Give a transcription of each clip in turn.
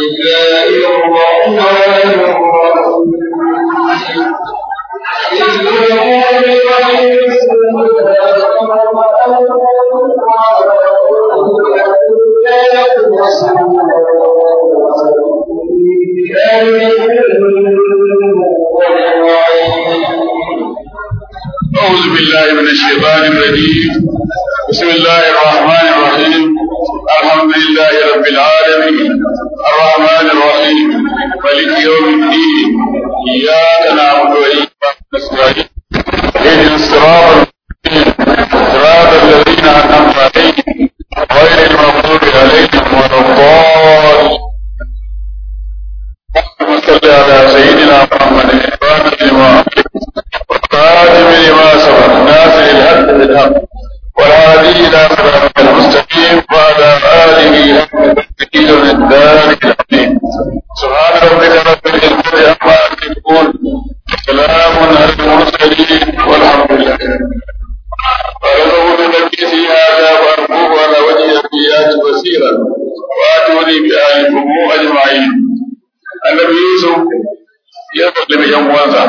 أعوذ بالله من الشيطان الرجيم بسم الله الرحمن الرحيم الحمد لله رب العالمين الرحمن الرحيم مالك يوم الدين إياك نعبد وإياك نستعين اهدنا الصراط المستقيم صراط الذين أنعمت عليهم غير المغضوب عليهم ولا الضالين اللهم صل على سيدنا محمد الفاتح لما والخاتم لما سبق ناصر الحق بالحق والهادي الى صراط المستقيم وعلى اله حق تقدير الدار العظيم سبحان ربك رب العزه عما يصفون سلام على المرسلين والحمد لله فأنه بنبي في هذا وأرجوه على وجه الأنبياء بصيرا وآتوني بآلكم أجمعين النبي يوسف ya sallame yan uwansa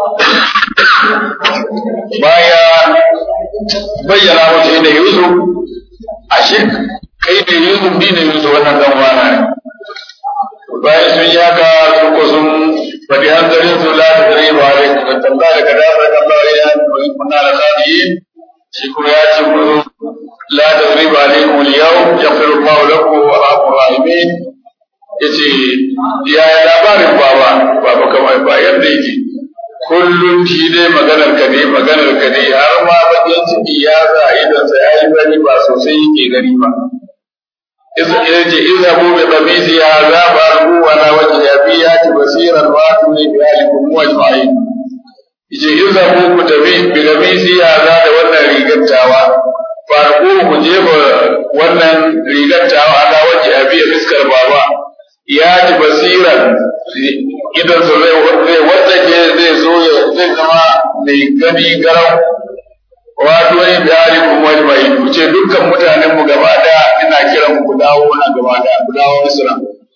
baya bayyana musu inda Yusuf ashe kai ne Yusuf ni ne Yusuf wannan dan uwana ne bayan sun yi haka su ko sun faɗi hanzarin su la ta zare ba da ka tamba da ka dafa ka ba ya kunna da sadiyi shi kuma ya ce mu la ta zare ba alaikum al-yawm yaghfiru Allahu lakum wa rahmur rahimin yace ya labarin baba baba kamar ba yadda yake kullum shi dai maganar ka ne maganar ka ne har ma bakin ciki ya sa idan sa yayi bari ba sosai yake gari ba yace izhabu bi qamisi hadha farqu wa la wajha bi yati basiran wa tuni bi alikum wajma'in yace izhabu ku tafi bi qamisi hadha da wannan rigantawa farqu ku je wannan rigantawa ala wajha bi fiskar baba ya ji basiran idan su zai zai wanda ke zai zo ya zai zama mai gani garau wato ne biyari kuma wani mai ku ce dukkan mutanen mu gaba daya ina kiran ku dawo na gaba daya ku dawo misra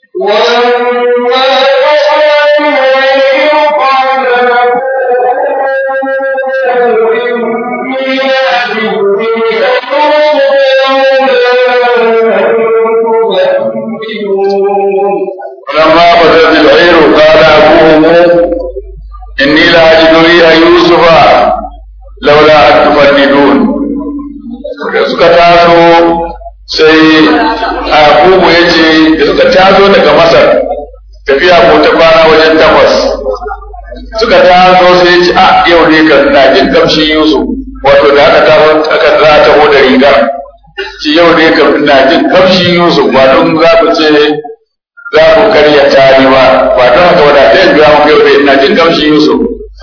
ولما بدت العير قال أبوهم إني لأجد ريح يوسف لولا أن تفندون da suka taso sai abubu ya ce da suka taso daga masar tafiya ko ta kwana wajen takwas suka taso sai ce a yau ne kan na jin kamshin yusuf wato da aka taho aka za ta da rigar ci yau ne kan na jin kamshin yusuf ba don za ku ce za ku karya tari ba ba don haka wadda ta yin gawa kai bai ina jin gamshi Yusuf.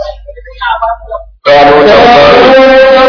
Ƙaro ta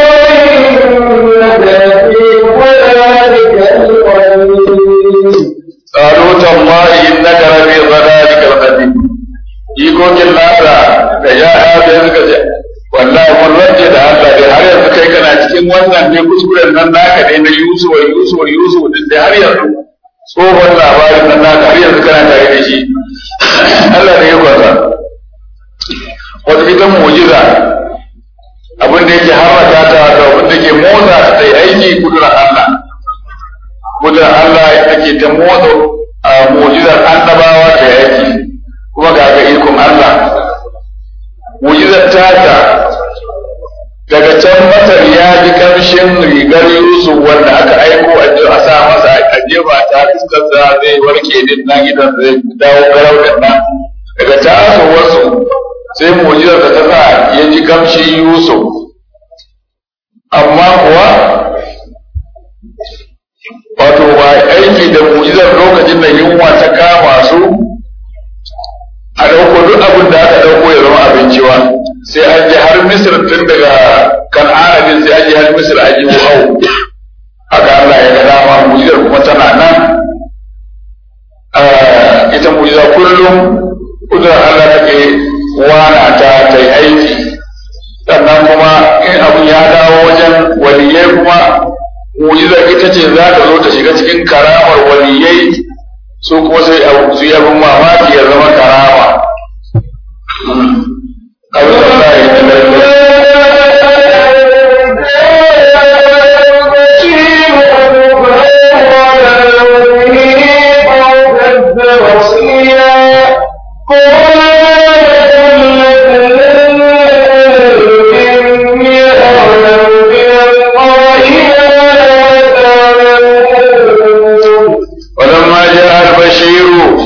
Ƙaro ta mari in na garabe zana da karfafi. Ikokin nasa da ya da suka ce, wallahi mun rage da Allah dai har yanzu kai kana cikin wannan ne kuskuren nan naka ne na Yusuf Yusuf Yusuf din da har yanzu tsohon labarin nan naka har yanzu kana tare da shi Allah ne ya kwasa wata ita mu'jiza abin da yake harraka ta da abin da ke motsa ta yi aiki kudurar Allah kudurar Allah take ta motsa a mu'jizar annabawa ta yi aiki kuma ga ga ikon Allah mu'jizar tata daga can masar ya ji kamshin rigar yusuf wanda aka aiko a sa masa a jefa ta fuskar da zai warke din nan idan zai dawo garau din nan daga taso wasu sai mujizar da ta sa ya ji kamshin yusuf amma kuwa wato ba aiki da mujizar lokacin da yunwa ta kama su a ɗauko duk abin da aka ɗauko ya zama abinci ba sai an je har misir tun daga kan'ana din sai an je har misir an yi hau haka Allah ya ga dama mujizar kuma tana nan ita mujiza kullum kudurar Allah take wana ta ta yi aiki sannan kuma in abun ya dawo wajen waliyai kuma mujizar ita ce za ta zo ta shiga cikin karamar waliyai su kuma sai abu su yi abin mamaki ya zama karama abin da za a yi da ولما جاء البشير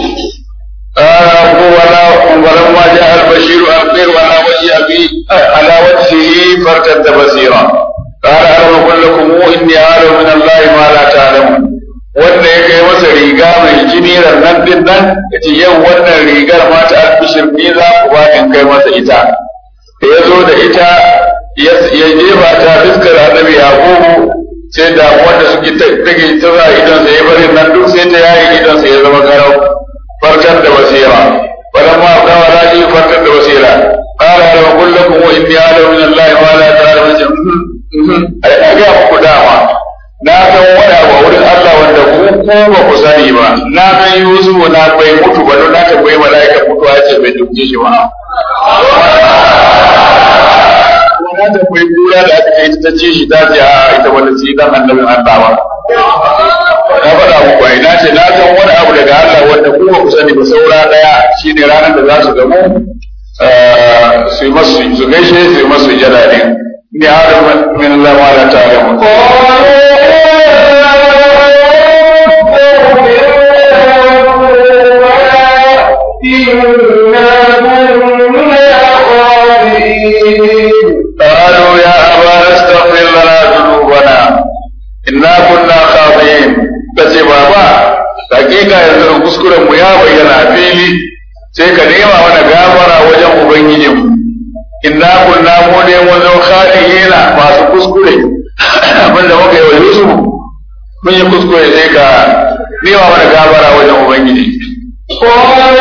قال ولا ولما جاء البشير أبصر على وجه أبي على وجهه فارتد بصيرا قال ألم أقل لكم إني أعلم من الله ما لا تعلمون wanda ya kai masa riga mai jini nan din nan ya ce yau wannan rigar ma ta albishir ni za ku ba in kai masa ita da ya zo da ita ya jefa ta fuskar annabi yaqubu sai da wanda suke take tsara idan sai ya bari nan duk sai ta yayi idan sai ya zama garau farkar da basira wannan ma da wala ji farkar da basira qala la aqul lakum wa inni a'lamu min allahi ma la ta'lamun ai ga muku dama na san wani abu a wurin Allah wanda ku ko ba ku sani ba na san Yusuf na bai mutu ba don na tambayi mala'ika mutuwa ce bai duke shi ba na da kwai kura da aka kai ta ce shi ta ce a ita wanda ce dan annabin Allah ba na faɗa muku ai na ce na san wani abu daga Allah wanda ku ba ku sani ba saura daya shine ranar da za su gamu su yi masu su gaishe su yi masu jada ne ni adam min Allah ma la ta'lamu قالوا يا أبانا استغفر لنا ذنوبنا إنا كنا خاطئين kace baba hakika yanzu kuskuren mu ya bayyana a fili sai ka nema mana gafara wajen ubangijin inna kunna mu ne mun zo khaliina masu kuskure abinda muka yi wa Yusuf mun yi kuskure sai ka nema mana gafara wajen ubangiji قال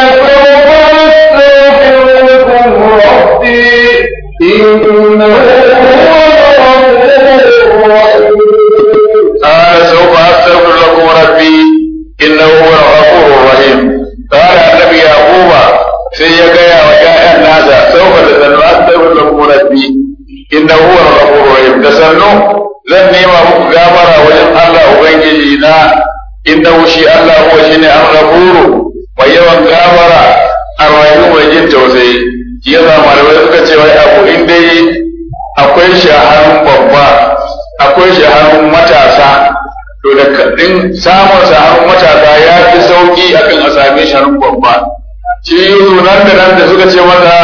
سوف أستغفر لكم ربي إنه هو الغفور الرحيم قال سوف أستغفر لكم ربي إنه هو الغفور الرحيم قال النبي يعقوب sai ya gaya wa ƴaƴan nasa sauka da sannu astaghfir lakum rabbi innahu huwal ghafurur rahim da sannu zan nema muku gafara wajen Allah ubangiji na innahu shi Allah huwa shine al-ghafuru mai yawan gafara ar-rahim mai jin tausayi shi yasa malamai suka ce wai abu in dai akwai shi a hannun babba akwai shi a hannun matasa to da din samun sa hannun matasa ya fi sauki akan a same shi hannun babba shi yuzu nan da nan da suka ce masa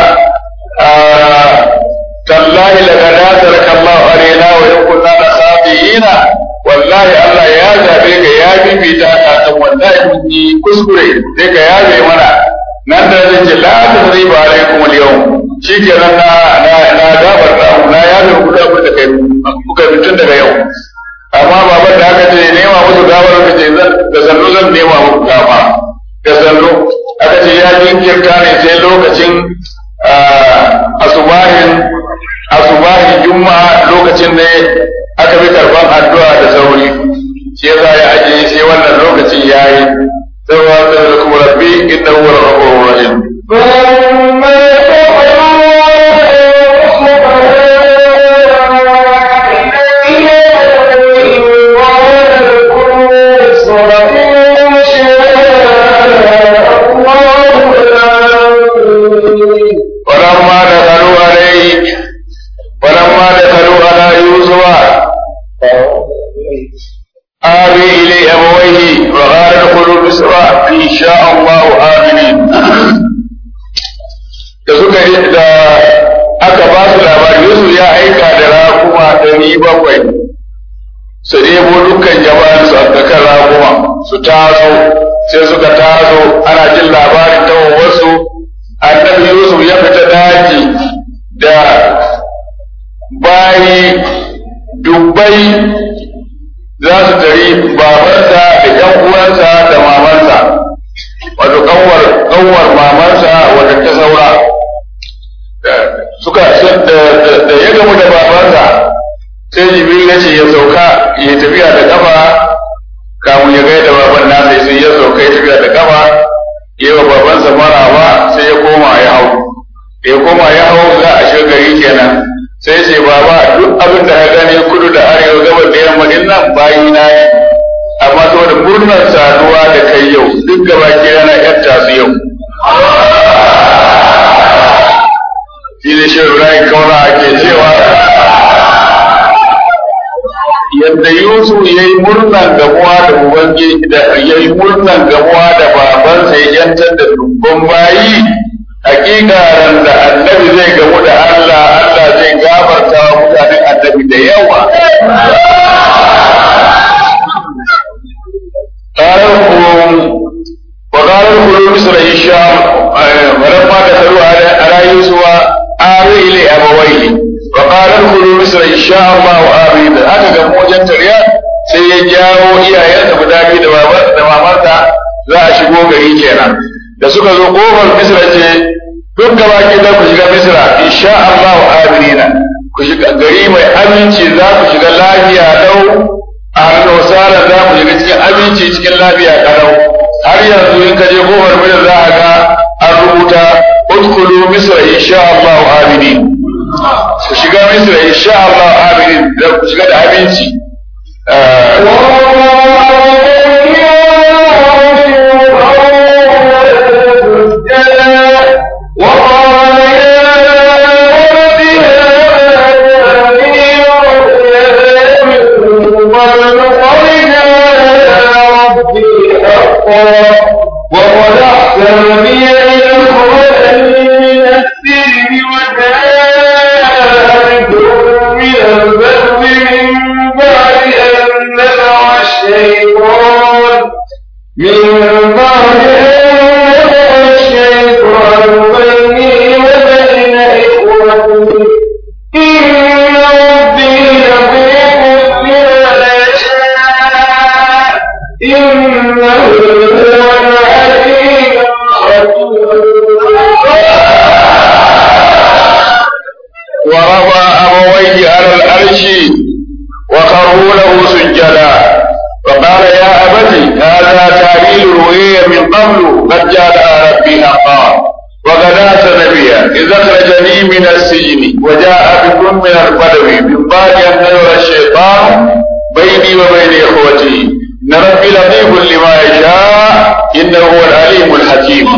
tallahi laqad ataraka Allah alaina wa in kunna nasabiyina wallahi Allah ya zabe ka ya bibita ka kan wallahi mun yi kuskure sai ka yabe mana nan da zai ce la tasriba alaikum al-yawm shikenan na na na gabar da na yabe ku da abin da kai kuka mutun daga yau amma baban da aka ce nema musu gawar ka ce da sannu zan nema muku gafa da sannu aka ce ya jinkirta ne sai lokacin asubahin asubahin juma'a lokacin ne aka bi karban addu'a da sauri shi yasa ya ajiye sai wannan lokacin yayi sai wa da kuma rabbi innahu huwal ghafurur rahim فلما ولما دخلوا عليه ولما دخلوا على يوسف آوي إلي أبويه وقال ادخلوا مصر إن شاء الله آمنين da suka yi da aka ba su labari Yusuf ya aika da rakuma ɗari bakwai su nemo dukkan jama'ar su a kan rakuma su taso sai suka taso ana jin labarin tawowarsu annabi Yusuf ya fita daji da bayi dubbai za su tari babansa da ‘yan uwansa da mamansa, wato kanwar kanwar mamansa wadda ta saura. Suka da ya gamu da babansa sai Jibril ya ce ya sauka ya tafiya da kafa kamun ya gaida baban nasa sai ya sauka ya tafiya da kafa yi wa babansa maraba sai ya koma ya hau ya koma ya hau za a shiga gari kenan sai ce baba duk abin da ya gani kudu da arewa gabar da yamma din nan bayi na ne amma saboda murnar saduwa da kai yau duk gaba ke yana yatta su yau shi ne shi Ibrahim kauna ake cewa yadda Yusuf ya yi murnan gamuwa da Ubangiji da ya yi murnan gamuwa da babansa ya yantar da dubban bayi hakika ran da annabi zai gamu da Allah Allah zai gafarta wa mutanen annabi da yawa قالوا وقال ادخلوا مصر ان شاء ولما دخلوا على يوسف آوي إلى أبويه وقال ادخلوا مصر إن شاء الله آمين haka ga mojan tariya sai ya jawo iyayensa guda biyu da babar da mamarta za a shigo gari kenan da suka zo kofar misra ce duk gaba ki za ku shiga misra insha Allah aminina ku shiga gari mai aminci za ku shiga lafiya lau a hannun za ku shiga cikin aminci cikin lafiya kalau har yanzu in ka je kofar misra za a ga an rubuta udkhulu misra insha Allah aminin ku shiga misra insha Allah aminin da ku shiga da aminci وقد أحسن بي إلى الخلق من السر وذلكم من البر من بعد أن نزع الشيطان من بعد أن نزع الشيطان بيني وبين إخوتي إن ربي لطيف لما يشاء إنه هو العليم ورفع أبويه على العرش وخروا له سجدا وقال يا أبت هذا تعليل رؤيا من قبل قد جاء ربي حقا وقد أحسن بي إذ أخرجني من السجن وجاء بكم من البدو من بعد أن نزل الشيطان بيني وبين إخوتي إن ربي لطيف لما يشاء إنه هو العليم الحكيم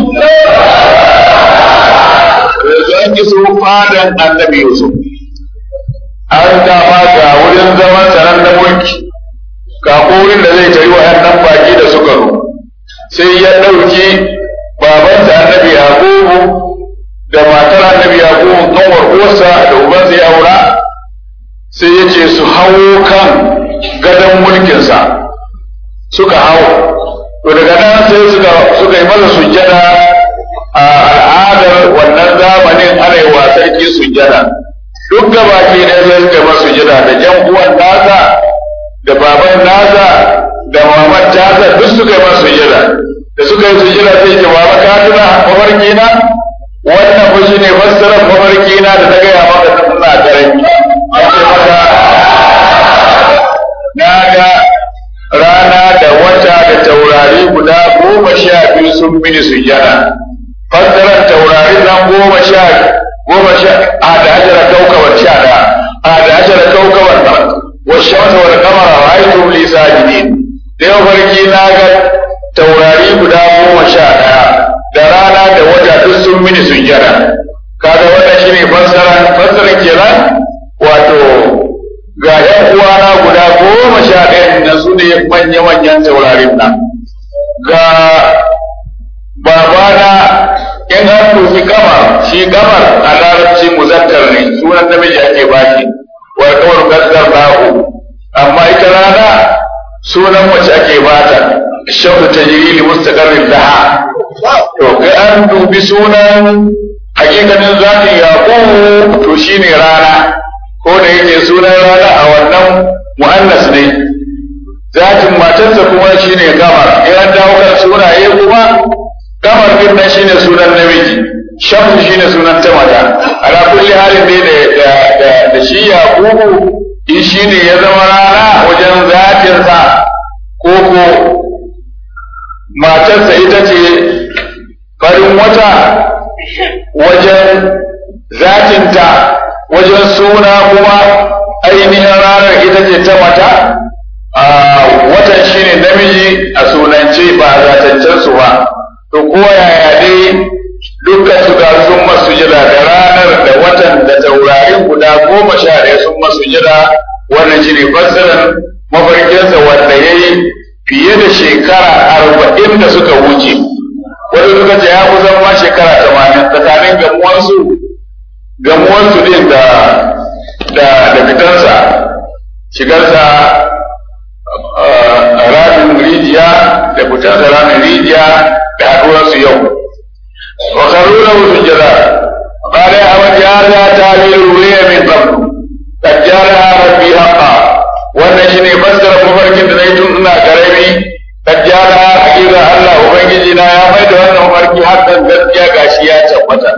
an ki su fadan annabi Yusuf an kama ga wurin zaman sanan na mulki ga wurin da zai tari waɗannan baki da suka zo sai ya ɗauki babansa annabi Yakubu da matar annabi Yakubu kanwar uwarsa da ubansa ya aura sai ya ce su hawo kan gadon mulkinsa suka hau to daga nan sai suka suka yi masa sujjada a al'adar wannan zamanin ana yi wa sarki sujjada duk gabaki ne sai suka masa sujjada da jan uwan nasa da baban nasa da maman tasa duk suka yi masa sujjada da suka yi sujjada sai ce baba ka tuna mafarki na wannan fa shine fassarar mafarki na da na gaya maka ta suna karami ya ce maka na ga rana da wata da taurari guda goma sha biyu sun mini sujjada fassarar taurari nan goma sha goma sha a da ajara kaukabar sha da a da ajara kaukabar wa shamsa wal qamara ra'aytum li sajidin da yau farki na ga taurari guda goma sha daya da rana da wata duk sun mini sujjada kaga wannan shine fassaran fassaran kenan wato ga ‘yan uwana guda goma sha ɗaya da su ne manya-manyan taurarin nan ga babana in an dubi kamar shi kamar a larabci muzakkar ne sunan namiji ake baki wal kawar gaskar nahu amma ita rana sunan mace ake bata shaudu ta jiri li mustaqarrin laha to kai an dubi sunan hakikanin zatin yaqub to shine rana ko da yake sunan rana a wannan mu'annas ne zatin matarsa kuma shine kamar in an dawo kan sunaye kuma kamar din nan shine sunan namiji shamsu shine sunan ta mata ala kulli halin ne da da da shi yaqubu in shine ya zama rana wajen zatin sa ko ko matarsa ita ce farin wata wajen zatinta wajen suna kuma ainihin ranar ita ce ta mata a watan shine namiji a sunance ba a zatancen su ba to ko yaya dai dukkan su ga sun masu jira da ranar da watan da taurarin guda goma sha ɗaya sun masu jira wannan shi ne fassarar mafarkinsa wanda ya yi fiye da shekara arba'in da suka wuce wani suka ce ya kusan ma shekara tamanin tsakanin gamuwansu gamuwansu din da da da fitansa shigarsa ramin rijiya da fitansa ramin rijiya da haɗuwarsu yau wa karuna wasu jira قال يا أبت هذا تعبير الرؤيا من قبل قد جعلها ربي حقا wannan shi ne fassara mafarkin da na yi tun ina karami kajjala hakika Allah ubangiji na ya mai da wannan mafarki hakan gaskiya gashi ya tabbata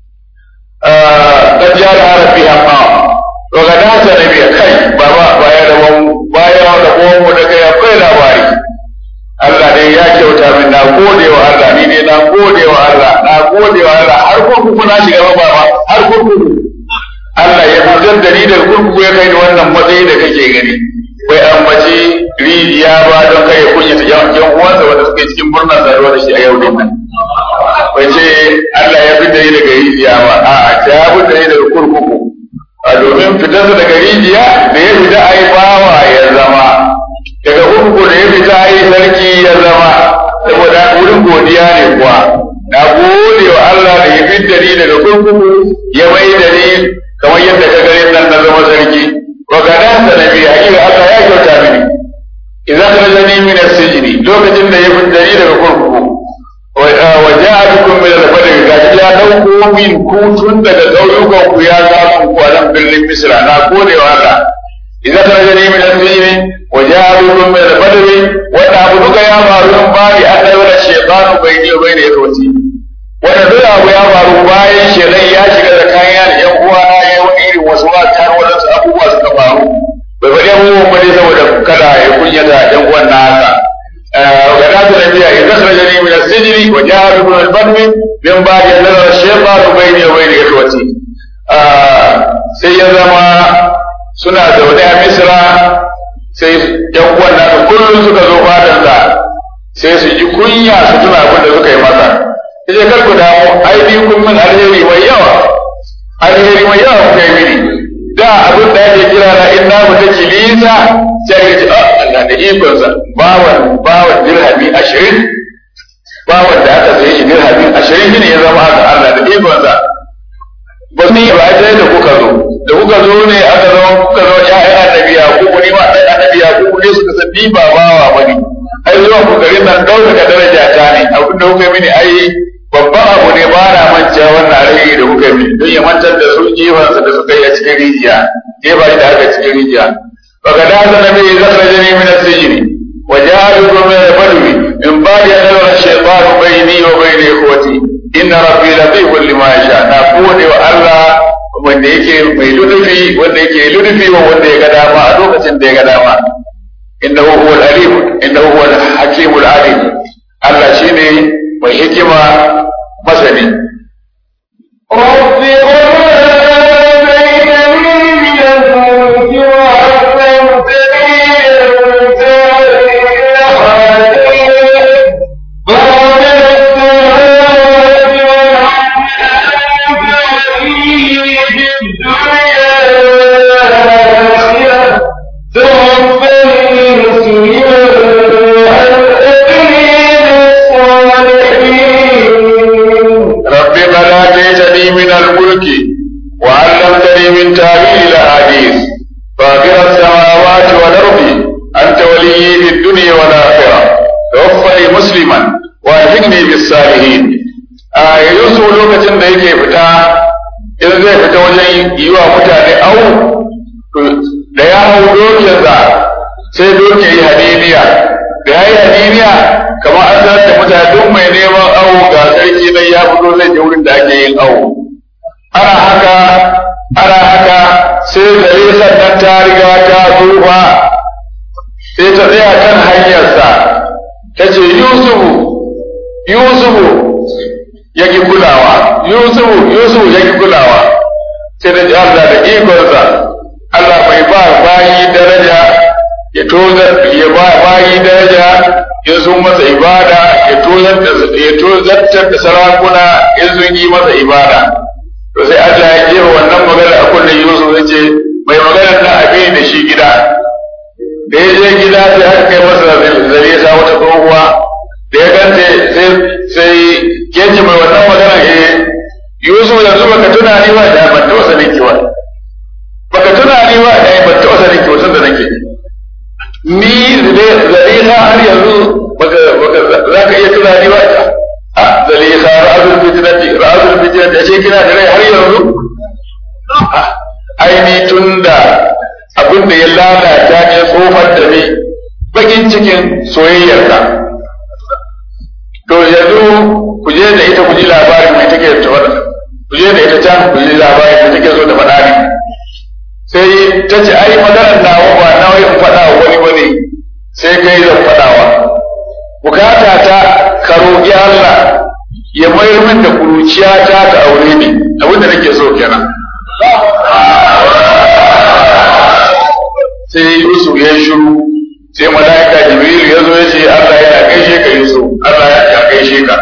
kajjala rabbi amma to ga da ta nabi kai baba baya da mu baya da mu da kai akwai labari Allah dai ya kyauta min na gode wa Allah ni dai na gode wa Allah na gode wa Allah har kurkuku na shiga ba har kurkuku Allah ya fitar da ni da kurkuku ya kai ni wannan matsayi da kake gani bai ambaci rijiya ba don kai ya kunyata yan uwansa wanda suke cikin murnar saduwa da shi a yau din nan bai ce Allah ya fitar ni daga rijiya ba a'a ya fitar ni daga kurkuku a domin fitarsa daga rijiya da ya fita ai bawa ya zama daga kurkuku da ya fita ai sarki ya zama saboda wurin godiya ne kuwa na gode wa Allah da ya fitar ni daga kurkuku ya mai da ni kamar yadda ka gani nan na zama sarki wa gadan da nabi hakika Allah ya kyauta mini idan rajani min as-sijni lokacin da ya fitar ni daga kurkuku wa ja'a bikum min al-badri gashi ya dauko min kutun daga gauyukan ku ya ga ku a nan birnin Misra na gode wa Allah idan rajani min as-sijni wa ja'a bikum min al-badri wa abu duka ya faru in bari Allah wala shaytanu bayni wa bayna yakwati wanda duk abu ya faru bayan shedan ya shiga da kayan yan uwa na ya wani irin wasu wa kan wadansu abubuwa suka faru bai faɗi abubuwan ba ne saboda kada ya kunyata yan uwan na haka وكانت النبي إذا أخرجني من السجن وجاء بكم البدو من بعد أن نظر الشيطان بيني وبين إخوتي sai ya zama suna zaune a misra sai yan uwan nasu kullum suka zo fadansa sai su ji kunya su tuna abin da suka yi masa sai kar ku damu ai bi kun min alheri mai yawa alheri mai yawa kuka yi mini da abin da ake kira na in na mutu kilisa sai ya ce ah Allah da ikonsa bawan bawan dirhami ashirin bawan da aka sayi shi dirhami ashirin shi ne ya zama haka Allah da ikonsa ba su yi ba sai da kuka zo da kuka zo ne aka zo kuka zo ƴaƴan annabi yakubu ne ma ɗan annabi yakubu ne suka san ni ba bawa ba ne ai zuwa ku garin nan ɗaukaka daraja ta ne abin da kuka mini ai babban abu ne ba na manta wannan alheri da kuka mini don ya mantar da su jifansa da suka yi a cikin rijiya jefa da aka cikin rijiya فقد أذن به زخرجني من السجن وجعلكم من البدو من بعد أن يرى الشيطان بيني وبين إخوتي إن ربي لطيف لما يشاء نقول الله wanda yake mai ludufi wanda yake ludufi wa wanda ya ga dama a lokacin da ya ga dama innahu huwal alim innahu huwal hakimul alim Allah shine mai hikima masani رب قد آتيتني من الملك وعلمتني من تأويل الأحاديث فاطر السماوات والأرض أنت ولي في الدنيا والآخرة توفني مسلما وألحقني بالصالحين رب قد آتيتني من الملك وعلمتني من تأويل الأحاديث فاطر السماوات والأرض أنت ولي في الدنيا والآخرة توفني مسلما وألحقني بالصالحين a yanzu lokacin da yake fita idan zai fita wajen yi wa mutane au da ya hau dokinsa sai dokin yi hadiniya da ya yi hadiniya kamar an sanar da mutane duk mai neman awo ga sarki nan ya fito zai je wurin da ake yin awo ana haka ana haka sai gare sannan ta riga ta tsufa sai ta tsaya kan hanyarsa ta ce yusufu yusufu ya ki kulawa yusufu yusufu ya ki kulawa sai da ji Allah da ikonsa Allah bai ba bayi daraja ya tozar ya ba bayi daraja in sun masa ibada ya tozar da ya tozartar da sarakuna in sun yi masa ibada to sai Allah ya jefa wannan magana a kullum Yusuf ya ce mai magana na abin da shi gida da ya je gida sai aka kai masa zare sa wata tsohuwa da ya gante sai sai yace mai wannan magana eh Yusuf yanzu baka tuna ni ba da ban taɓa sanin ki ba baka tuna ni ba da ban taɓa sanin ki ba da nake ni zalika har yanzu baka baka za ka iya tuna ni ba ta a zalika ra'azul fitnati ra'azul fitnati ashe kina da rai har yanzu aini tunda abin da ya lalata ne tsofar da ni bakin cikin soyayyarka to yanzu ku je da ita ku ji labarin mai take da faɗa ku je da ita can ku ji labarin mai take so da faɗa ne sai ta ce ai maganar nawa ba nawa in faɗa wa wani bane sai kai zan faɗawa bukata ta ka roƙi Allah ya mayar min da kuruciya ta ta aure ni abin da nake so kenan sai Yusuf ya shiru sai mala'ika Jibril ya zo ya ce Allah yana gaishe ka Yusuf Allah ya gaishe ka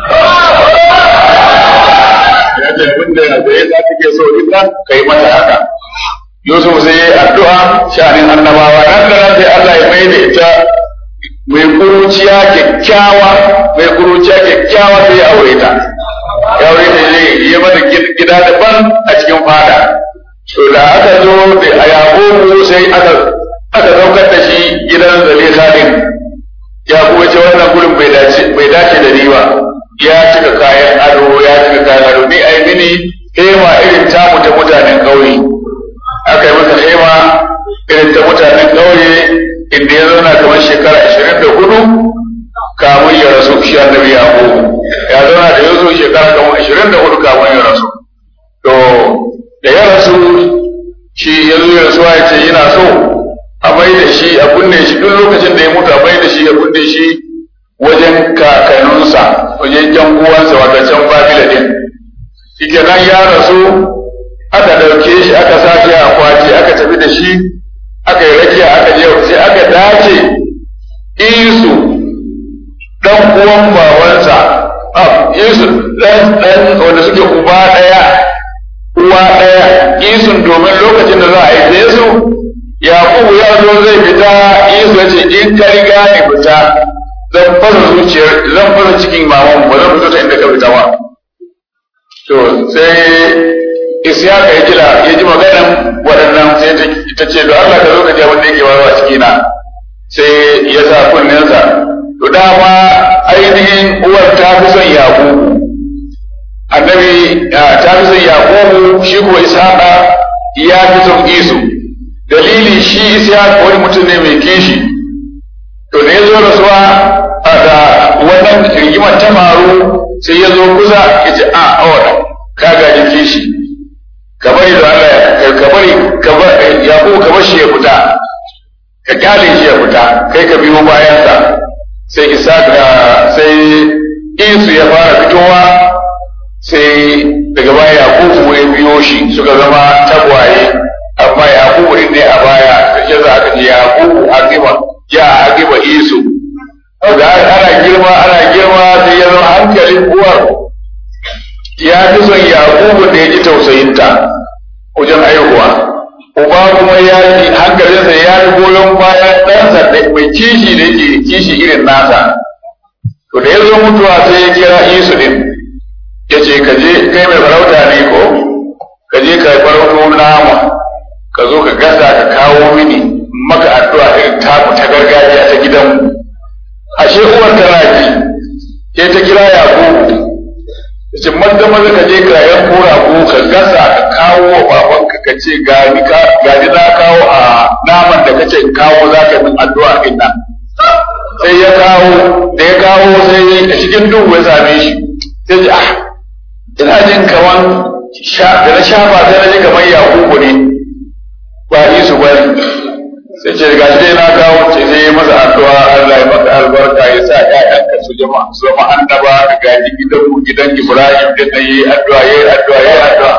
ya ce abin da ya za take so ita kai mata haka Yusuf sai ya yi addu'a shanin annabawa nan da nan sai Allah ya mai da ita mai kuruciya kyakkyawa mai kuruciya kyakkyawa sai ya aure ta ya aure ta ne ya mata gida daban a cikin fada to da aka zo da a yaƙobu sai aka aka saukar da shi gidan zalisa din ya kuma ce wannan gurin bai dace bai dace da ni ba ya cika kayan ado ya cika kayan ado ni ai mini hema irin tamu ta mutanen ƙauye aka yi masa hema irin ta mutanen ƙauye inda ya zauna kamar shekara ashirin da hudu kamun ya rasu shi annabi yaƙobu ya zauna da yanzu shekara kamar ashirin da hudu kamun ya rasu to da ya rasu shi ya zo ya rasuwa ya ce yana so a mai da shi a kunne shi duk lokacin da ya mutu a mai da shi a kunne shi wajen kakanninsa wajen jan uwansa wata can babila din shi kenan ya rasu aka ɗauke shi aka sa shi a akwati aka tafi da shi aka yi rakiya aka je sai aka dace isu dan uwan babansa isu dan dan wanda suke uba ɗaya uwa ɗaya isun domin lokacin da za a haife su yakubu ya zo zai fita isu ya ce in ka riga ni fita zan fasa zuciyar zan fasa cikin maman ba zan fito ta inda ka fita ba to sai isyaka ya jira ya ji maganan waɗannan sai ta ce da Allah ka zo ka ji abin da yake wawa ciki na sai ya sa kunninsa to dama ainihin uwar ta fi son yakubu annabi ta fi son yakubu shi ko ishaqa ya fi son isu dalili shi ishaqa wani mutum ne mai kishi to da ya zo rasuwa da wannan rigimar ta faru sai ya zo kusa ya ce a awada ka gaji kishi ka bari da Allah ka bari ka bari yakubu ka bar shi ya fita ka kyale shi ya fita kai ka biyo bayansa sai ishaqa sai isu ya fara fitowa sai daga baya yakubu ya biyo shi suka zama tagwaye amma yakubu din ne a baya da za aka ce yakubu akiba ya akiba isu da ana girma ana girma sai ya zama hankalin uwar ya fi son yakubu da ya ji tausayinta wajen haihuwa uba kuma ya ji hankalinsa ya fi goyon bayan ɗansa mai kishi da yake kishi irin nasa to da ya zo mutuwa sai ya kira isu din ya ce ka je kai mai farauta ne ko ka je ka farauto nama ka zo ka gasa ka kawo mini maka addu'a irin taku ta gargajiya ta gidanmu ashe uwar tana ji sai ta kira yakubu ta ce maza maza ka je ka yan kora ko ka gasa ka kawo wa babanka ka ce gani ka gani na kawo a naman da kace in kawo za ka min addu'a din nan sai ya kawo da ya kawo sai a cikin duhu ya same shi sai ji ah ina jin kaman da na shafa sai na ji kamar yakubu ne ba su bane sai ce ga shi dai na kawo ce sai ya masa addu'a Allah ya maka albarka ya sa ƴaƴanka su jama su zama annaba ka gaji gidan mu gidan Ibrahim da na yi addu'a yayi addu'a yayi addu'a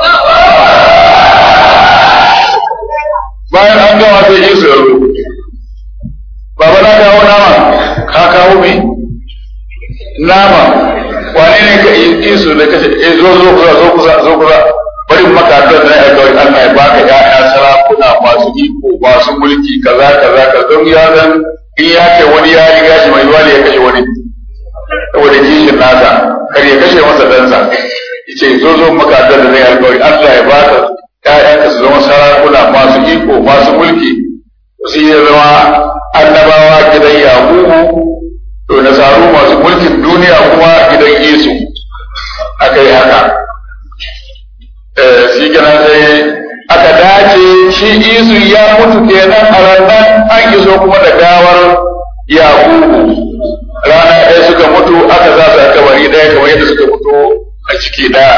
bayan an gama sai yi su yaro baba na kawo nama ka kawo me nama wane ne ka yi su da kace eh zo zo kusa zo kusa zo kusa bari maka addu'a da ya kawai Allah ya baka ƴaƴa sarakuna masu iko masu mulki kaza kaza ka don ya zan in ya ce wani ya riga shi mai wani ya kashe wani saboda kishin nasa kar ya kashe masa dansa yace zo zo maka addu'a da ya kawai Allah ya baka ƴaƴanka su zama sarakuna masu iko masu mulki su ya zama annabawa gidan yakubu to nasaru masu mulkin duniya kuma gidan yesu aka yi haka shi kenan sai aka dace shi isu ya mutu kenan a ranar an iso kuma da gawar yakubu rana ɗaya suka mutu aka za su a kabari ɗaya kamar yadda suka mutu a ciki ɗaya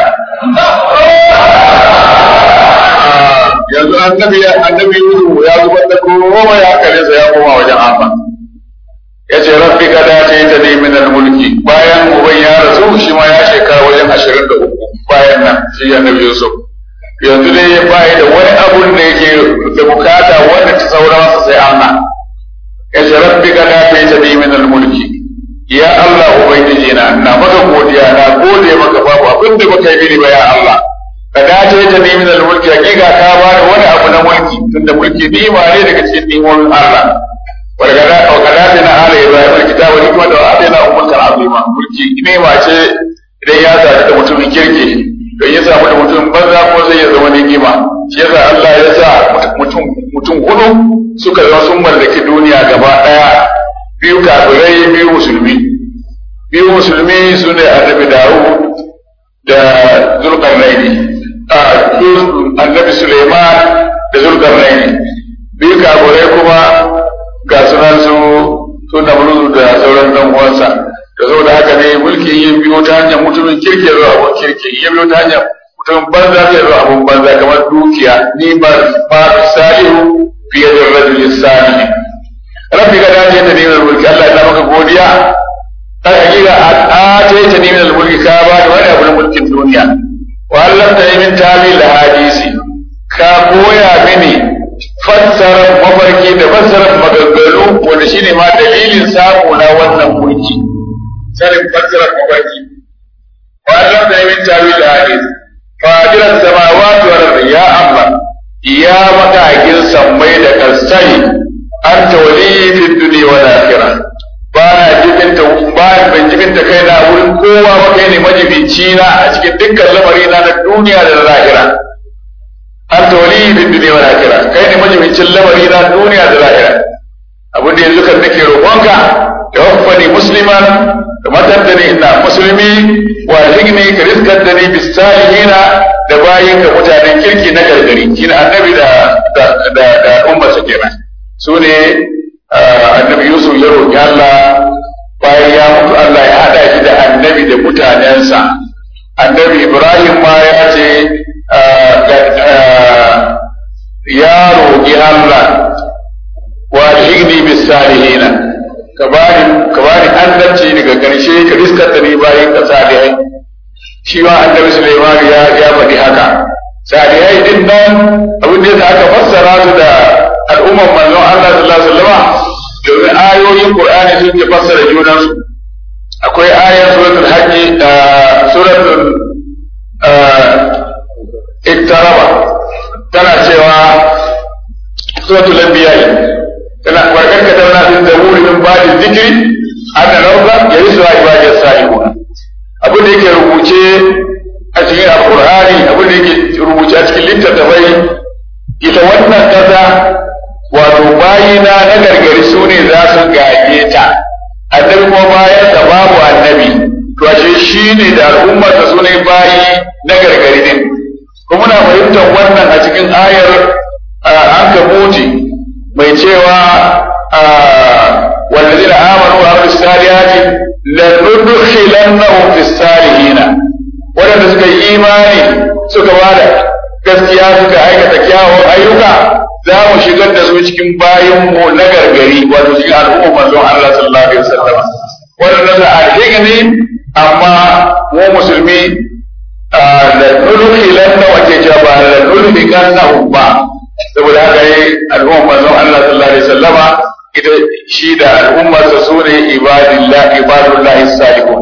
yanzu annabi annabi Yusuf ya zubar da kowa ya kare sa ya koma wajen Allah ya ce rabbi ka dace ta ne min mulki bayan uban ya rasu shi ma ya shekara wajen ashirin da uku bayan nan shi annabi Yusuf yanzu dai ya bayi da wani abun da yake da bukata wanda ta saura masa sai Allah ya ce rabbi ka dace ta ne min mulki ya Allah ubangiji na na maka godiya na gode maka babu abin da baka yi mini ba ya Allah ka dace ta ne min mulki hakika ka ba da wani abu na mulki tunda mulki ni'ima ne daga cikin ni'imomin Allah walgada wakada ta na ala ibrahim alkitab wa hikma da atayna umman azima mulki ni'ima ce idan ya zaɓi da mutumin kirki don ya samu da mutum banza ko zai ya zama ni'ima shi yasa Allah ya sa mutum mutum hudu suka zama sun mallaki duniya gaba daya biyu kafirai biyu musulmi biyu musulmi su ne annabi Dawud da Zulkarnaini annabi Suleiman da Zulkarnaini biyu kafirai kuma ga sunan su su Namrudu da sauran dan uwansa da saboda haka ne mulki yin biyo ta hanyar mutumin kirki zuwa abun kirki yin biyo ta hanyar mutumin banza zai zuwa abun banza kamar dukiya ni ba ba salihu fiye da rajul salihi rabbi ka dace ta neman mulki Allah ya maka godiya ta hakika a ta ta neman mulki ka ba da wani abu na mulkin duniya wa Allah ta yi min tawil hadisi ka koya mini fassarar mafarki da fassarar maganganu wanda shine ma dalilin samu na wannan mulki sanin fassarar mafarki wa Allah da min tawil hadis fadiran samawati wal ardi ya Allah ya makakin sammai da kasai anta wali fi dunya wal akhirah ba na jibinta ba ban jibinta kaina wurin kowa ba kai ne majibinci na a cikin dukkan lamari na na duniya da lahira anta wali fi dunya wal akhirah kai ne majibincin lamari na duniya da lahira abin da yanzu kan nake roƙonka tawaffani musliman da matar da ni ina musulmi wa higni ka riskar da ni bisalihina da bayin ka mutanen kirki na gargari shine annabi da da da, da ummar sa kenan su ne annabi Yusuf ya roƙi Allah bayan ya mutu Allah ya hada shi da annabi da mutanensa annabi Ibrahim ma ya ce ya roƙi Allah wa higni bisalihina ka bani ka bani annabci daga ƙarshe ka riskar da ni bayan ka salihai shi ma annabi Sulaiman ya ya faɗi haka salihai din nan abin da aka fassara su da al'umman manzon Allah sallallahu alaihi wasallam domin ayoyin Qur'ani sun ke fassara junan su akwai ayar suratul hajji suratul iktaraba tana cewa suratul anbiya tana warkar ka tauna fi zaburi min ba'di dhikri anna rawda yarisu ibadiyas salihun abin da yake rubuce a cikin alqur'ani abin da yake rubuce a cikin littattafai ita wannan kasa wato bayina na gargari su ne za su gaje ta annabi kuma bayan sa babu annabi to ashe shi ne da al'ummar da su ne bayi na gargari din kuma muna fahimtar wannan a cikin ayar an kabuti mai cewa والذين آمنوا وعملوا الصالحات لندخلنهم في الصالحين waɗanda suka yi imani suka bada gaskiya suka aikata kyawun ayyuka za mu shigar da su cikin bayan mu na gargari wato cikin al'umma manzon Allah sallallahu alaihi wasallam wannan da alhigni amma mu musulmi da nulhilan na wace ce ba da nulhikan na ba saboda haka yi al'umma manzon Allah sallallahu alaihi wasallama ita shi da al'ummarsa su ne ibadillah ibadullahi salihun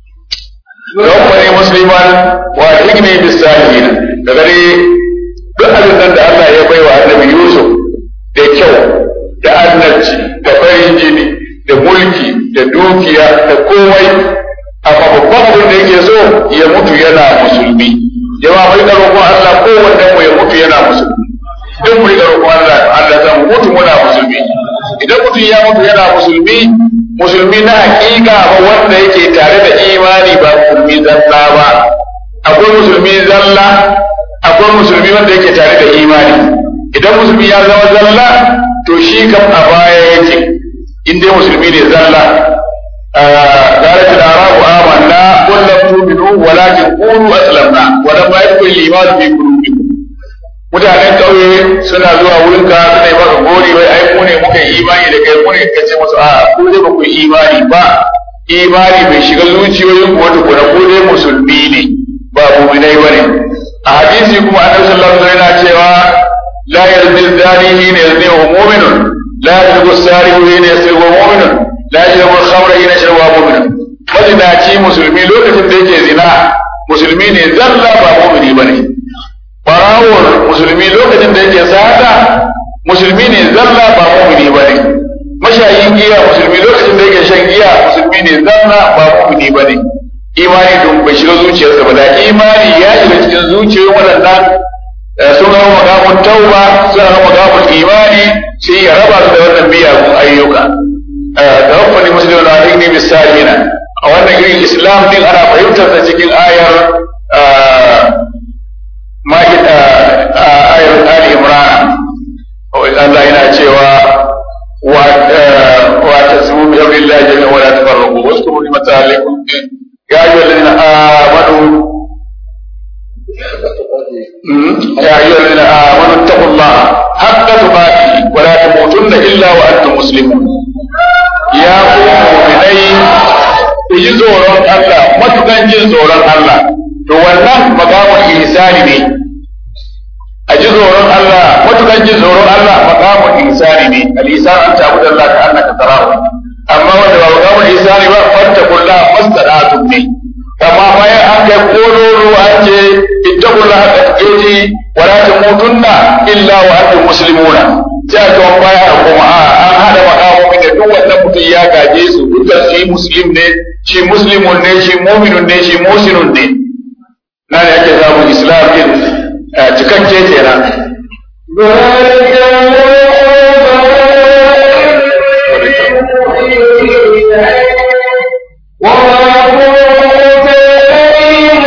don wani musliman wa hikmi bis salihin da gare duk abin nan da Allah ya baiwa annabi Yusuf da kyau da annabci da farin jini da mulki da dukiya da komai amma babban abin da yake so ya mutu yana musulmi jama'a mai da roƙon Allah kowanne mu ya mutu yana musulmi duk mu da roƙon Allah Allah zan mutu muna musulmi idan mutum ya mutu yana musulmi musulmi na hakika ba wanda yake tare da imani ba musulmi zalla ba akwai musulmi zalla akwai musulmi wanda yake tare da imani idan musulmi ya zama zalla to shi kam a baya yake in dai musulmi ne zalla قالت الأعراب آمنا قل لم تؤمنوا ولكن قولوا أسلمنا ولما يدخل الإيمان في قلوبكم mutanen ƙauye suna zuwa wurin ka suna yi maka gori wai ai mu ne muka yi imani da kai mu ne ka ce musu a ku dai ba ku imani ba imani bai shiga zuciyoyin ku wata kuna ku dai musulmi ne ba mu'minai bane a hadisi kuma annabi sallallahu alaihi wasallam yana cewa la yazni zani hina yazni wa mu'minun la yazni sarihu hina yasri wa mu'minun la yazni khamra hina yashrabu wa mu'minun mazinaci musulmi lokacin da yake zina musulmi ne zalla ba mu'mini bane barawar musulmi lokacin da yake sata musulmi ne zalla ba mu'mini bane mashayin giya musulmi lokacin da yake shan giya musulmi ne zalla ba mu'mini bane imani don bai shiga zuciyarsa ba da imani ya shiga cikin zuciyoyin waɗannan sun zama makamun tauba sun zama makamun imani sai ya raba su da wannan miyagun ayyuka da rabbani muslimin na ɗin ne misalina a wannan irin islam din ana fahimtar da cikin ayar ma'ida ayar ali imran Allah yana cewa wa tasmu bi amrillahi jami'a wa la tafarraqu waskuru ni'mata alaykum يا أيها الذين آمنوا يا أيها الذين آمنوا اتقوا الله حق تقاته ولا تموتن إلا وأنتم مسلمون يا مؤمنين ku ji tsoron Allah matukan jin tsoron Allah to wannan makamun ihsani ne a ji tsoron Allah matukan jin tsoron Allah makamun ihsani ne al-ihsan an ta'budu Allah ka annaka tarahu amma wanda ba makamun ihsani ba fattakullah mastata'tum ne amma bayan an kai kololo an ce ittaqullah haqqa tuqati wa la tamutunna illa wa antum muslimuna sai a kawo baya kuma a an hada makamomin da duk wannan mutum ya gaje su dukkan shi muslim ne shi muslimun ne shi mu'minun ne shi musinun ne na ne ake samun islam din cikakke kenan وما كنت لديهم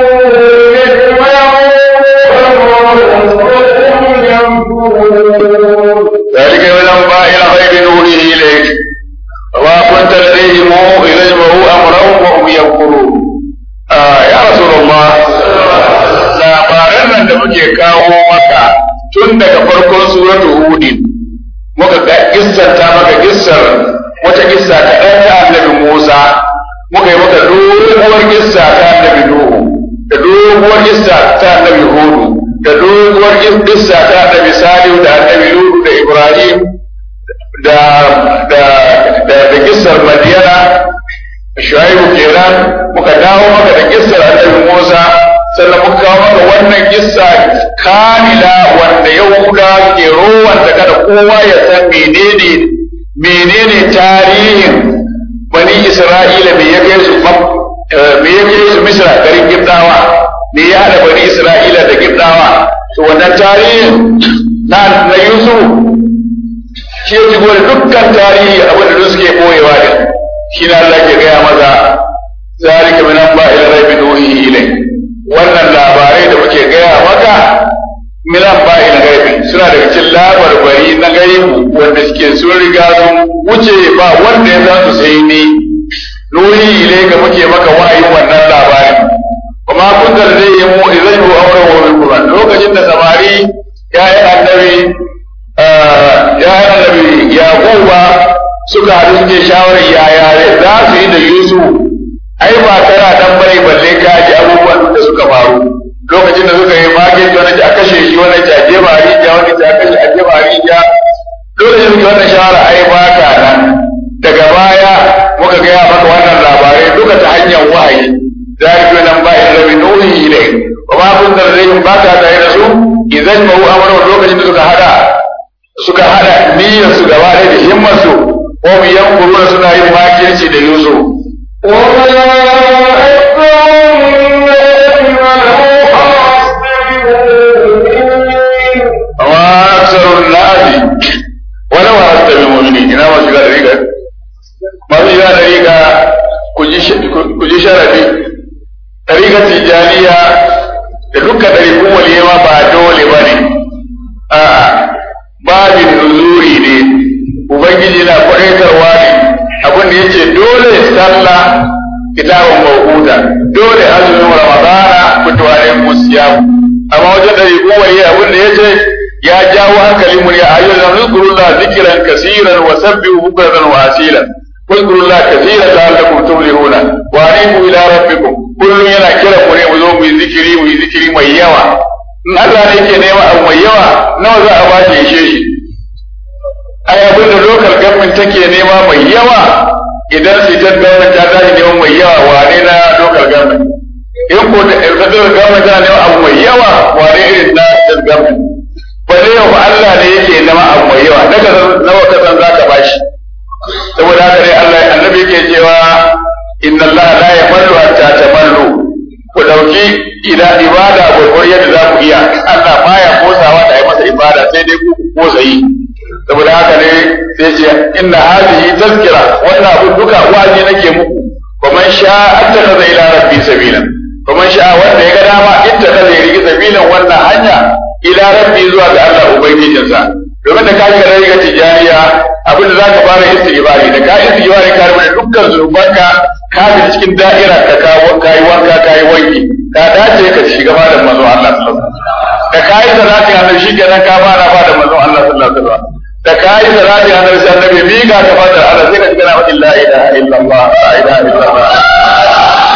ذلك من انباء الغيب نوحيه اليك وما كنت لديهم اذا اجمعوا امرهم وهم ينكرون آه يا رسول الله labaran nan da muke kawo maka tun daga farkon suratu hudin muka ga kissar ta maka kissar wata kissa ta ɗan ta annabi Musa muka yi maka doguwar kissa ta annabi Nuhu da doguwar kissa ta annabi Hudu da doguwar kissa ta annabi Salihu da annabi Lutu da Ibrahim da da da da kissar Madiyana Shu'aibu kenan muka dawo maka da kissar annabi Musa sannan muka kawo maka wannan kissa kamila wanda Yahuda ke rowanta kada kowa ya san menene menene tarihin bani Isra'ila me ya kai su me ya kai su Misra garin Gibdawa me ya hada bani Isra'ila da Gibdawa to wannan tarihin na na Yusuf shi ya shigo da dukkan tarihi abin da suke koyewa da shi na Allah ke gaya maza zalika min anba'il ghaibi nuhihi ilayk wannan labarai da muke gaya maka min anba'il ghaibi suna daga cikin labarbari na gaibu wanda suke sun riga sun wuce ba wanda ya san su sai ni nuhi ilayka muke maka wahayin wannan labarin kuma kun da zai yi mu idan mu aure wa bil qur'an lokacin da samari ya yi annabi ya annabi yaquba suka haɗu suke shawarar yaya za su yi da yusuf ai ba tana dan bane balle ka ji abubuwan da suka faru lokacin da suka yi magin wani a kashe shi wani a jefa a rijiya wani a kashe a jefa a rijiya lokacin da wannan shawara ai ba ka nan daga baya muka gaya maka wannan labarai duka ta hanyar wahayi zalika nan ba in rabi nuhi ilai wa ma kun da zai ba ka tare da su idan ma amara lokacin da suka hada suka hada niyyar su gaba da himmar su ko mu yankuru suna yin makirci da yusuf وما أكثر الناس ولو أردت بالمؤمنين إنما شغال طريقة ما في شغال طريقة كجي شرفي طريقة تجارية da dukkan ɗarikun waliyama ba dole ba ne a babin nuzuri ne ubangiji na kwaɗaitarwa ne abin da ya ce dole sallah kitabun mawuda dole azumin ramadana fitowarin musiyamu amma wajen ɗarikun waliyai abin da ya ce ya jawo hankalin mu ya ayyuhal ladina zkurullah zikran kaseeran wa sabbihu bukratan wa asila zkurullah kaseeran la'allakum tuflihuna wa anibu ila rabbikum kullun yana kira ku ne mu zo mu yi zikiri mu yi zikiri mai yawa in Allah ne yake nema abu mai yawa nawa za a ba shi ishe shi ai abin da local government take nema mai yawa idan state government ta tashi nema mai yawa wane na local government in ko da federal government tana nema abu mai yawa wane irin na state government ba zai yau ba Allah ne yake nama abu mai yawa daga nawa ka san zaka bashi saboda haka dai Allah annabi yake cewa inna Allah la yamallu hatta tamallu ku dauki ila ibada gurgur yadda za ku iya Allah baya kosawa da yi masa ibada sai dai ku kosa yi saboda haka ne sai ce inna hadhihi tazkira wannan abu duka waje nake muku kuma sha attakhadha ila rabbi sabila kuma sha wanda ya ga dama ittakhadha ila sabilan wannan hanya ila rabbi zuwa ga Allah ubangijinsa domin da ka shiga riga tijariya abin da za ka fara istighfari da ka istighfari ka rubuta dukkan zunubanka ka bi cikin da'ira ka kawo kai wanka kai wanki ka dace ka shiga malam manzo Allah sallallahu alaihi wasallam da kai salati annabi shi kenan ka fara ba da manzo Allah sallallahu alaihi wasallam da kai salati annabi sai annabi mi ga ka fada Allah sai ka shiga na la ilaha illallah la ilaha illallah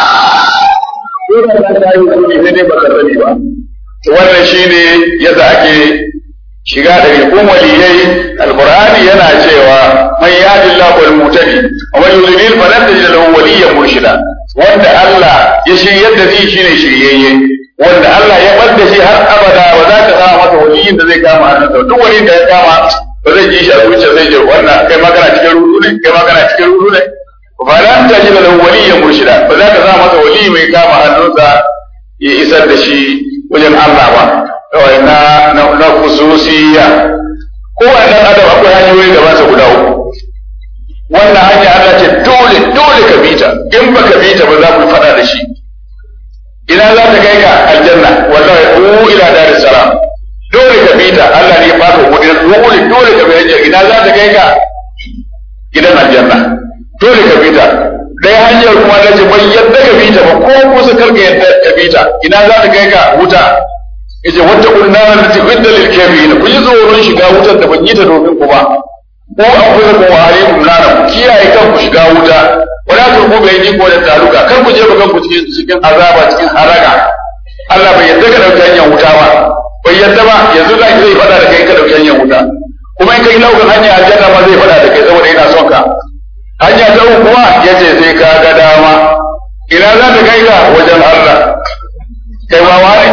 Dole ka kai wani sai dai baka sani ba wannan shine yadda ake shiga da rikun waliyai alqur'ani yana cewa man yahdillahu wal mutadi wa man yudlil falan tajid lahu waliyyan murshida wanda Allah ya shiryar da shi shine shiryayye wanda Allah ya bar da shi har abada ba za ka samu masa waliyin da zai kama hannunsa duk wani da ya kama ba zai ji shi a zuciya zai je wannan kai ma kana cikin rudu ne kai ma kana cikin rudu ne falan tajid lahu waliyyan murshida ba za ka samu masa waliyi mai kama hannunsa ya isar da shi wajen Allah ba kawai na na khususiyya kowane dan adam akwai hanyoyi da masa guda uku wannan hanya Allah ce dole dole ka bi ta in ba ka bi ta ba za ku fada da shi ina za ta kai ka aljanna wallahi u ila daris salam dole ka bi ta Allah ne ya baka kudi dole dole ka bi hanya ina za ta kai ka gidan aljanna dole ka bi ta dai hanyar kuma da ce bai yadda ka bi ta ba ko kusa karka yadda ka bi ta ina za ta kai ka wuta yace wata kunnar da ta idda lil kafirin ku ji tsoron shiga wutar da ban yi ta domin ku ba ko an kusa ku ware ku nana ku kiyaye kan ku shiga wuta wala ku ku bai ni ko da taruka kar ku je ba kan ku cikin cikin azaba cikin haraga Allah bai yadda ka dauki hanyar wuta ba bai yadda ba yanzu za ki zai fada da kai ka dauki hanyar wuta kuma in kai laukan hanya aljanna ma zai fada da kai saboda yana son ka hanya ta uku kuma yace sai ka ga dama ina za ta kai ka wajen Allah kai ma wani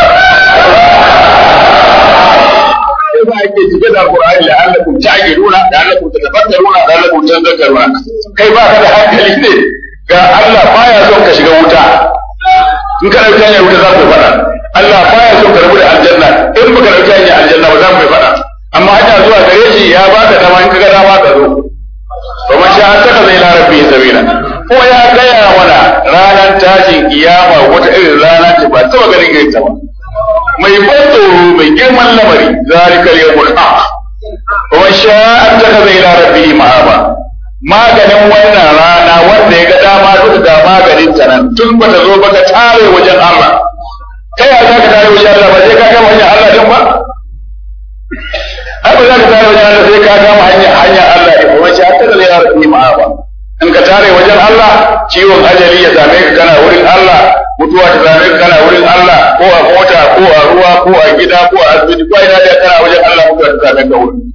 sai ba ake cike da Qur'ani la allakum ta'qiluna la allakum tatafakkaruna la allakum tadhakkaruna kai ba ka da hankali ne ga Allah baya son ka shiga wuta in ka dauki hanyar wuta za ku faɗa Allah baya son ka rabu da aljanna in baka dauki hanyar aljanna ba za mu faɗa amma hanya zuwa gare shi ya baka dama in ka ga dama ka zo to man sha an taka zai larabbi sabila ko ya gaya mana ranar tashin kiyama wata irin rana ce ba taba ganin irin ta ba mai ban tsoro mai girman lamari zalika yawmul haq wa sha'an taka zai larabbi ma'aba maganin wannan rana wanda ya ga dama duka ga maganin ta nan tun ba ta zo ba ka tare wajen Allah ta yaya za ka tare wajen Allah ba sai ka ga wajen Allah din ba har ba za ka tare wajen Allah sai ka kama hanya hanya Allah ne kuma shi hatta da ya rabu ma ba in ka tare wajen Allah ciwon ajali ya same ka kana wurin Allah mutuwa ta same ka kana wurin Allah ko a mota ko a ruwa ko a gida ko a asibiti ko ina da kana wajen Allah mutuwa ta same ka wurin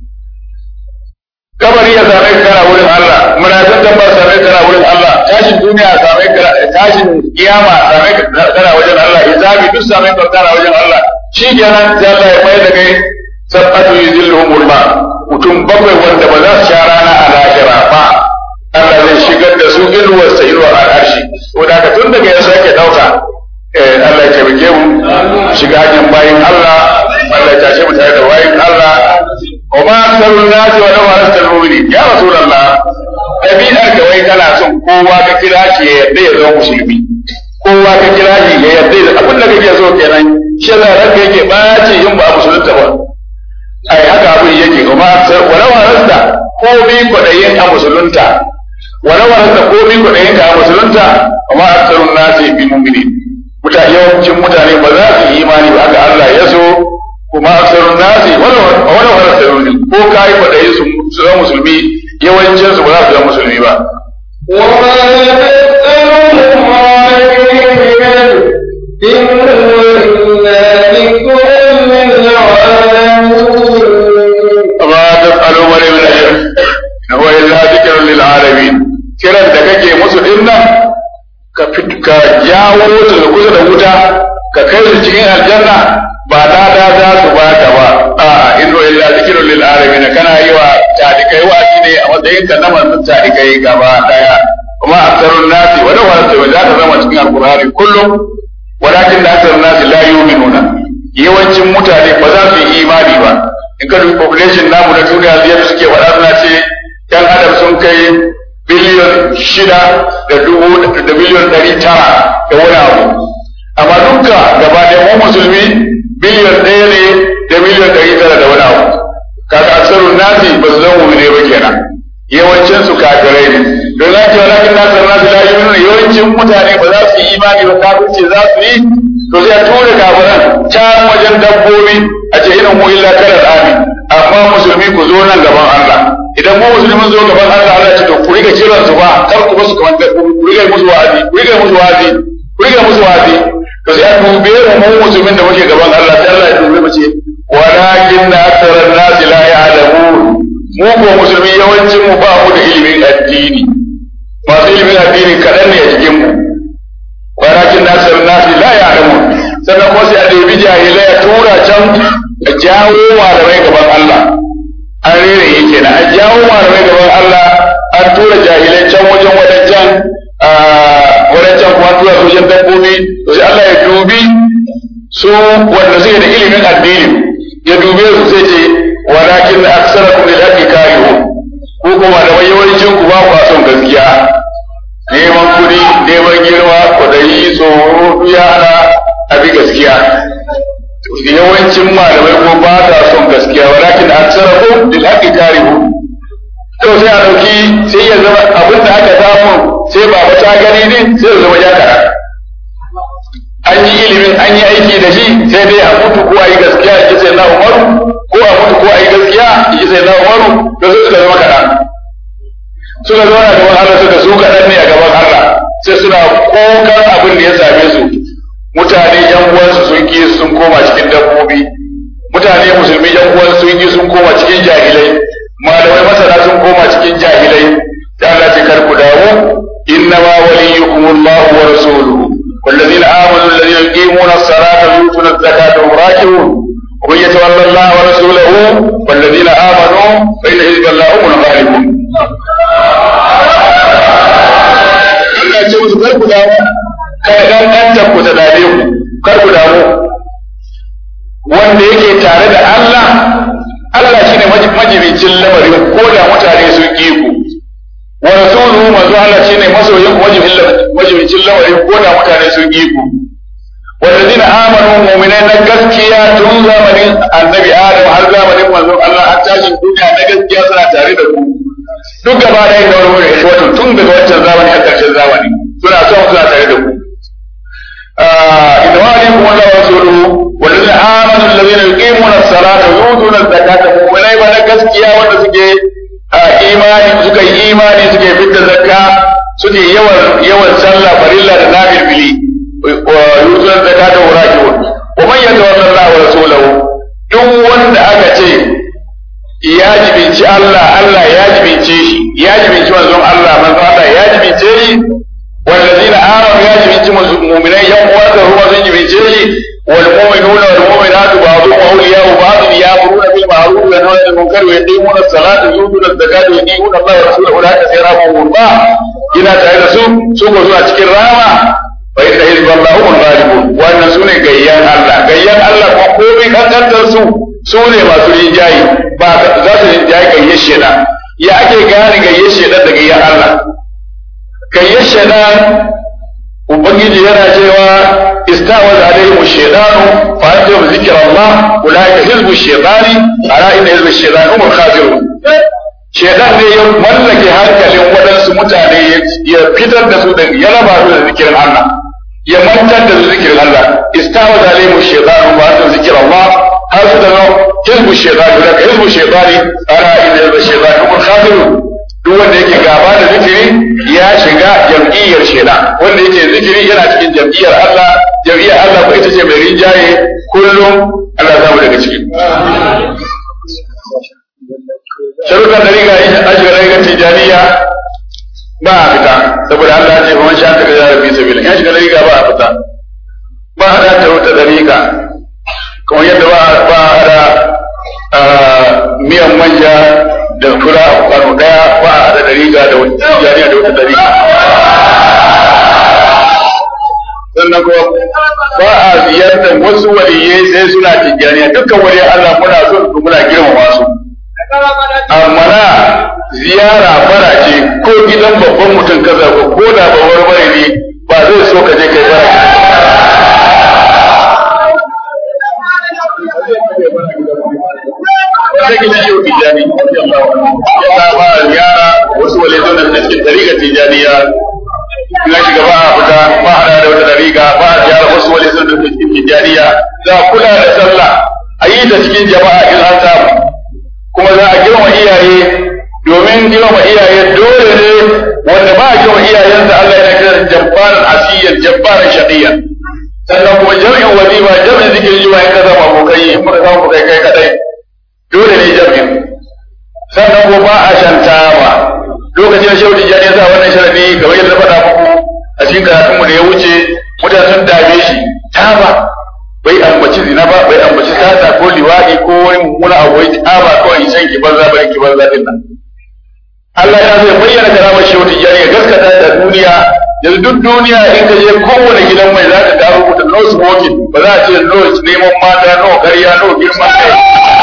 kabari ya same ka kana wurin Allah munafin dabbar same ka kana wurin Allah tashin duniya same ka tashin kiyama same ka kana wajen Allah hisabi duk same ka kana wajen Allah shi kenan sai Allah ya mai da kai sab'atu yuzilluhumul ma mutum bakwai wanda ba za su sha rana a lahira ba Allah zai shigar da su inuwar sa inuwar al'arshi ko da tun daga ya sake dauka eh Allah ya tabbake mu shiga hanyar bayin Allah Allah ya tashe mu tare da bayin Allah wa ma aktharun nasi wa law arastal mu'minin ya rasulullah dabi'ar ka wai kana son kowa ka kira shi ya yarda ya zama musulmi kowa ka kira shi ya yarda da abin da kake so kenan shi da ranka yake bace yin ba musulunta ba ai haka abin yake kuma wala warasta ko bi kwadayin a musulunta wala warasta ko bi kwadayin ka a musulunta amma aksarun nasi bi mu'minin mutane yawancin mutane ba za su yi imani ba haka Allah ya so kuma aksarun nasi wala wala warasta ko kai kwadayi su zama musulmi yawancin su ba za su zama musulmi ba وما تسألهم عليه من علم إن هو إلا ذكر للعالمين وما تفعلوا من من أجر هو إلا ذكر للعالمين kiran da kake musu din nan ka fit- ka jawo su da kusa da wuta ka kai su cikin aljanna ba da da za su ba ta ba a inno illa zikrun lil alamin kana yi wa talikai wa'azi ne a matsayin ka na manzon talikai gaba daya kuma aksarun nasi wa law harata za ta zama cikin alqur'ani kullum walakin da aksarun nasi la yu'minuna yawancin mutane ba za su yi imani ba in ka dubi population namu na duniya zai suke faɗa suna ce yan adam sun kai biliyon shida da dubu da biliyon ɗari tara da wani abu amma duka gaba ɗaya mu musulmi biliyon ɗaya ne da miliyon ɗari tara da wani abu kaga aksarun nasi ba su zama mu'mine ba kenan yawancin su kafirai ne don ya ce walakin nasar nasu la yu'minuna yawancin mutane ba za su yi imani ba kafirce za su yi to sai a tura kafiran can wajen dabbobi a ce irin mu illa kalar ami amma musulmi ku zo nan gaban Allah idan mu musulmin zo gaban Allah Allah ce to ku riga kiran su ba kar ku basu kamar dabbobi ku riga musu wa'azi ku riga musu wa'azi ku riga musu wa'azi to sai a dube mu mu musulmin da muke gaban Allah sai Allah ya dube mu ce walakin na aksaran nasi la ya'lamun mu ko musulmi yawancin mu ba mu da ilimin addini masu ilimin addini kaɗan ne a cikin mu walakin nasir nasi la ya'lamun sannan kuma sai a ɗebi jahilai a tura can a jawo malamai gaban Allah an rere yake na a jawo malamai gaban Allah an tura jahilai can wajen wadancan wadancan kuma tura su wajen dabbobi to sai Allah ya dubi su wanda suke da ilimin addini ya dube su sai ce walakin aksarakum lil haqqi karihun ko kuma da yawancin ku ba ku son gaskiya neman kuɗi neman girma kwaɗayi tsoro yana abi gaskiya yawancin malamai ko ba ta son gaskiya walakin aksarakum lil haqqi karihun to sai a dauki sai ya zama abin da aka samu sai ba ta gani ne sai ya zama ya kara an yi ilimin an yi aiki da shi sai dai a mutu ko a yi gaskiya ya sai na umaru ko a mutu ko a yi gaskiya ya sai na umaru to sai suka zama kaɗan suka zauna gaban Allah suka su kaɗan ne a gaban Allah sai suna kokan abin da ya same su mutane yan uwansu sun ki sun koma cikin dabbobi mutane musulmi yan uwansu sun ki sun koma cikin jahilai malamai masana sun koma cikin jahilai da Allah ce kar ku dawo innama waliyukum Allah wa rasuluhu والذين آمنوا الذين يقيمون الصلاة ويؤتون الزكاة وهم راكعون ومن يتولى الله ورسوله والذين آمنوا فإن حزب الله هم الغالبون. Allah ya ce musu kar ku damu kada dan dan ku ta dade ku kar ku damu wanda yake tare da Allah Allah shine majibincin lamarin ko da mutane sun ki ku wa rasuluhu manzo Allah shine masoyin majibincin lamarin ko da mutane sun ki ku والذين آمنوا مؤمنين gaskiya tun zamanin annabi Adam har zamanin manzon Allah har tashin duniya na gaskiya suna tare da ku duk gaba da yin da wani wato tun daga wancan zamani har ƙarshen zamani suna son suna tare da ku inna ma alaykum wa rasuluhu والذين آمنوا الذين allazina yuqimuna as-salata wa yutuna az-zakata mu'minai ba na gaskiya wanda suke imani suka yi imani suke fitta zakka suke yawan yawan sallah farilla da nafilfili wa yutuna az-zakata wa raki'un wa man yatawalla Allah wa rasulahu duk wanda aka ce ya jibinci Allah Allah ya jibince shi ya jibinci manzon Allah manzon Allah ya jibince shi والذين آمنوا يا جميع المؤمنين يوم وقته هو زي جميع والمؤمنون والمؤمنات بعضهم أولياء بعض يأمرون بالمعروف وينهون عن المنكر ويقيمون الصلاة ويؤتون الزكاة ويطيعون الله ورسوله أولئك سيرحمهم الله إلى تعالى سوء سوء سوء أشكر راما فإن حزب الله هم الغالبون وأن سنة جيان الله جيان الله وقومي كانت سوء سنة ما سنين جاي بعد ذات جاي كيشنا يا أكي كان كيشنا دقيان الله kayyar shaidan ubangiji yana cewa istawaz alaihim shaytanu fa anta bi zikri Allah ulaika hizbu shaytani ala inna hizbu shaytani hum khasirun shaidan ne ya mallake hankalin waɗansu mutane ya fitar da su da ya raba su da zikirin Allah ya mantar da su zikirin Allah istawaz alaihim shaytanu fa anta bi zikri Allah har su da hizbu shaytani ulaika hizbu shaytani ala inna hizbu shaytani hum khasirun duk wanda yake gaba da zikiri ya shiga jam'iyyar shaitan wanda yake zikiri yana cikin jam'iyyar Allah jam'iyyar Allah ko ita ce mai rinjaye kullum Allah zamu daga ciki sharuɗan da riga yi ashiga riga tijaniya ba a fita saboda Allah ya ce kuma sha ta gaza rabbi sabila ya shiga riga ba a fita ba a da wata dariƙa kamar yadda ba a hada miyan manja da fura a kwano daya ba a da dariga da wata jariya da wata dariga sannan kuma ba a ziyartar wasu waliyai sai suna tijjaniya dukkan wani Allah muna so su muna girmama su amma na ziyara fara ce ko gidan babban mutum ka zaɓa ko da babbar bare ne ba zai so ka je kai bara take shi yau tijani ya ba ziyara wasu walidun da cikin tariqa tijaniya ina shiga ba a fita ba a da wata tariqa ba a ziyara wasu walidun da cikin tijaniya za a kula da sallah a yi ta cikin jama'a in an samu kuma za a girma iyaye domin girma iyaye dole ne wanda ba a girma iyayensa Allah ya kira jabbaran asiyan jabbaran shaqiyan sannan kuma jami'in wazifa jami'in zikirin juma'a in ka zama abokai in ka zama abokai kai kadai dole ne jami'in sannan ko ba a shantawa lokacin da shehu tijjani ya sa wannan sharadi kamar yadda faɗa muku a cikin karatun mu da ya wuce mutane sun dame shi taba bai ambaci zina ba bai ambaci sata ko liwaɗi ko wani mummuna abu wai taba kawai shan ki banza bai ki banza din nan Allah ya zai bayyana karamar shehu tijjani ya gaskata da duniya yanzu duk duniya in ka je kowane gidan mai za ka ga rubuta no smoking ba za a ce no neman mata no ƙarya no girman kai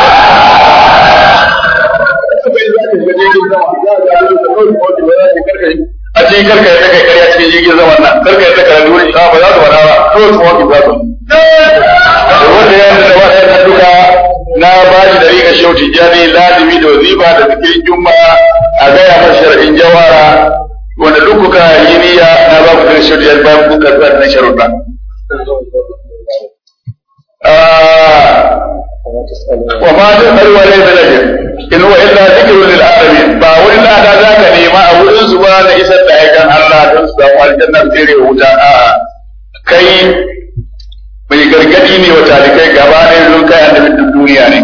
a cikin karka yadda kai karya cikin jirgin zaman nan karka yadda ka rani wani ba za su faɗa ba to su wani za su wanda ya da wata na duka na ba shi da riga shau tijjani lazimi da wazifa da zikirin juma'a a gaya masa shar'in jawara wanda duk kuka yi niyya na ba ku da shau tijjani ba ku karɓa na sharuɗa. وما تسأل وليس لك إن هو إلا ذكر للعالمين با wani lada za ka nema a wurin su ba na isar da aikan Allah don su samu aljannar tsere wuta a kai mai gargadi ne wa talikai gaba ɗaya don kai annabin duk duniya ne.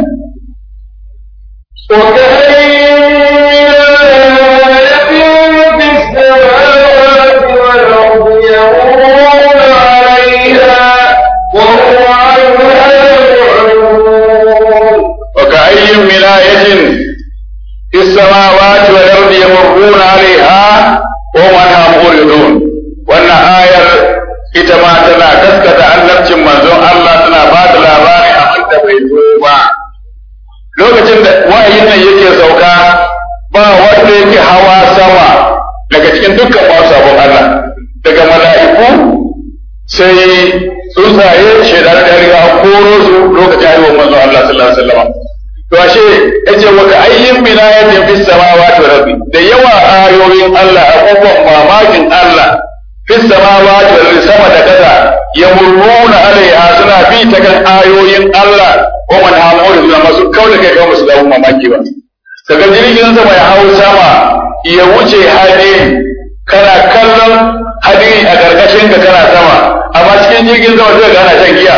وكأي من آية في السماوات والأرض يمرون عليها وهم عنها معرضون وأن آية ita ma tana gaskata annabcin manzon Allah tana ba da labari abin da bai zo ba lokacin da wa'ayin nan yake sauka ba wanda yake hawa sama daga cikin dukkan masu sabon Allah daga mala'iku sai tsuntsaye shaidar da riga koro su lokacin haihuwar manzon Allah sallallahu alaihi wasallam to ashe yace wa ka ayyin min ayatin fis samawati wal ardi da yawa ayoyin Allah abubuwan mamakin Allah fis samawati wal ardi sama da kasa yamurruna alaiha suna bi ta kan ayoyin Allah ko man hamo da suna masu kawai da kai kawai su dawo mamaki ba kaga jirgin sama ya hau sama ya wuce hadiri kana kallon hadiri a karkashin ka kana sama amma cikin jirgin sama zai gana shan giya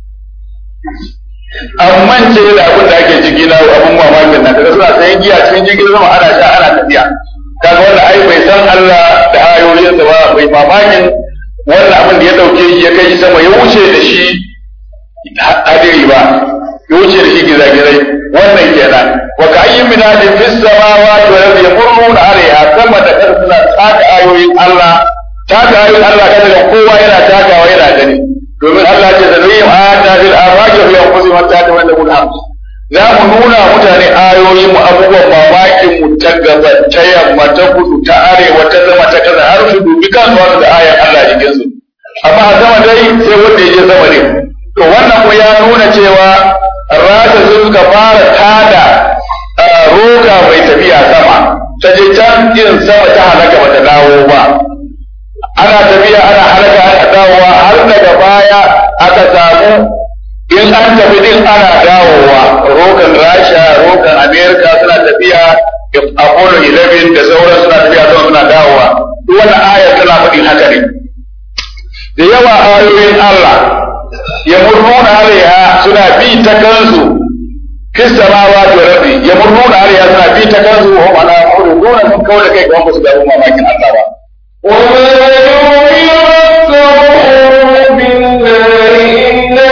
an mance da abin da ake ciki na abin mamakin nan kaga suna sayan giya cikin jirgin sama ana sha ana tafiya kaga wanda ai bai san Allah da ayoyinsa ba bai mamakin wannan abin da ya dauke shi ya kai shi sama ya wuce da shi hadiri ba ya wuce da shi gizagizai wannan kenan wa ka ayyin min hadin fis samawati wal ardi yamurruna alaiha sama da kasa suna taka ayoyin Allah taka ayoyin Allah kada ga kowa yana takawa yana gani domin Allah ce da zai ayata fil afaqi fi anfusihim hatta tawallamu al za mu nuna mutane ayoyin mu abubuwan mamakin mu ta gaba ta yamma ta kudu ta arewa ta zama ta kaza har su dubi kansu wanda da ayan Allah jikin su amma a sama dai sai wanda ya je sama ne to wannan ko ya nuna cewa rasa sun suka fara tada roga mai tafiya sama ta je can irin sama ta halaka bata dawo ba ana tafiya ana halaka ana dawowa har daga baya aka samu in an tafi din ana dawowa rogan rasha rogan america suna tafiya apollo 11 da sauran suna tafiya sama suna dawowa duk wannan aya tana faɗin haka ne da yawa ayoyin Allah ya murnuna alaiha suna bi ta kansu fi samawati wal ardi ya murnuna alaiha suna bi ta kansu wa mana murnuna sun kawo da kai ga su da mamakin Allah ba وما يؤمن أكثرهم بالله إلا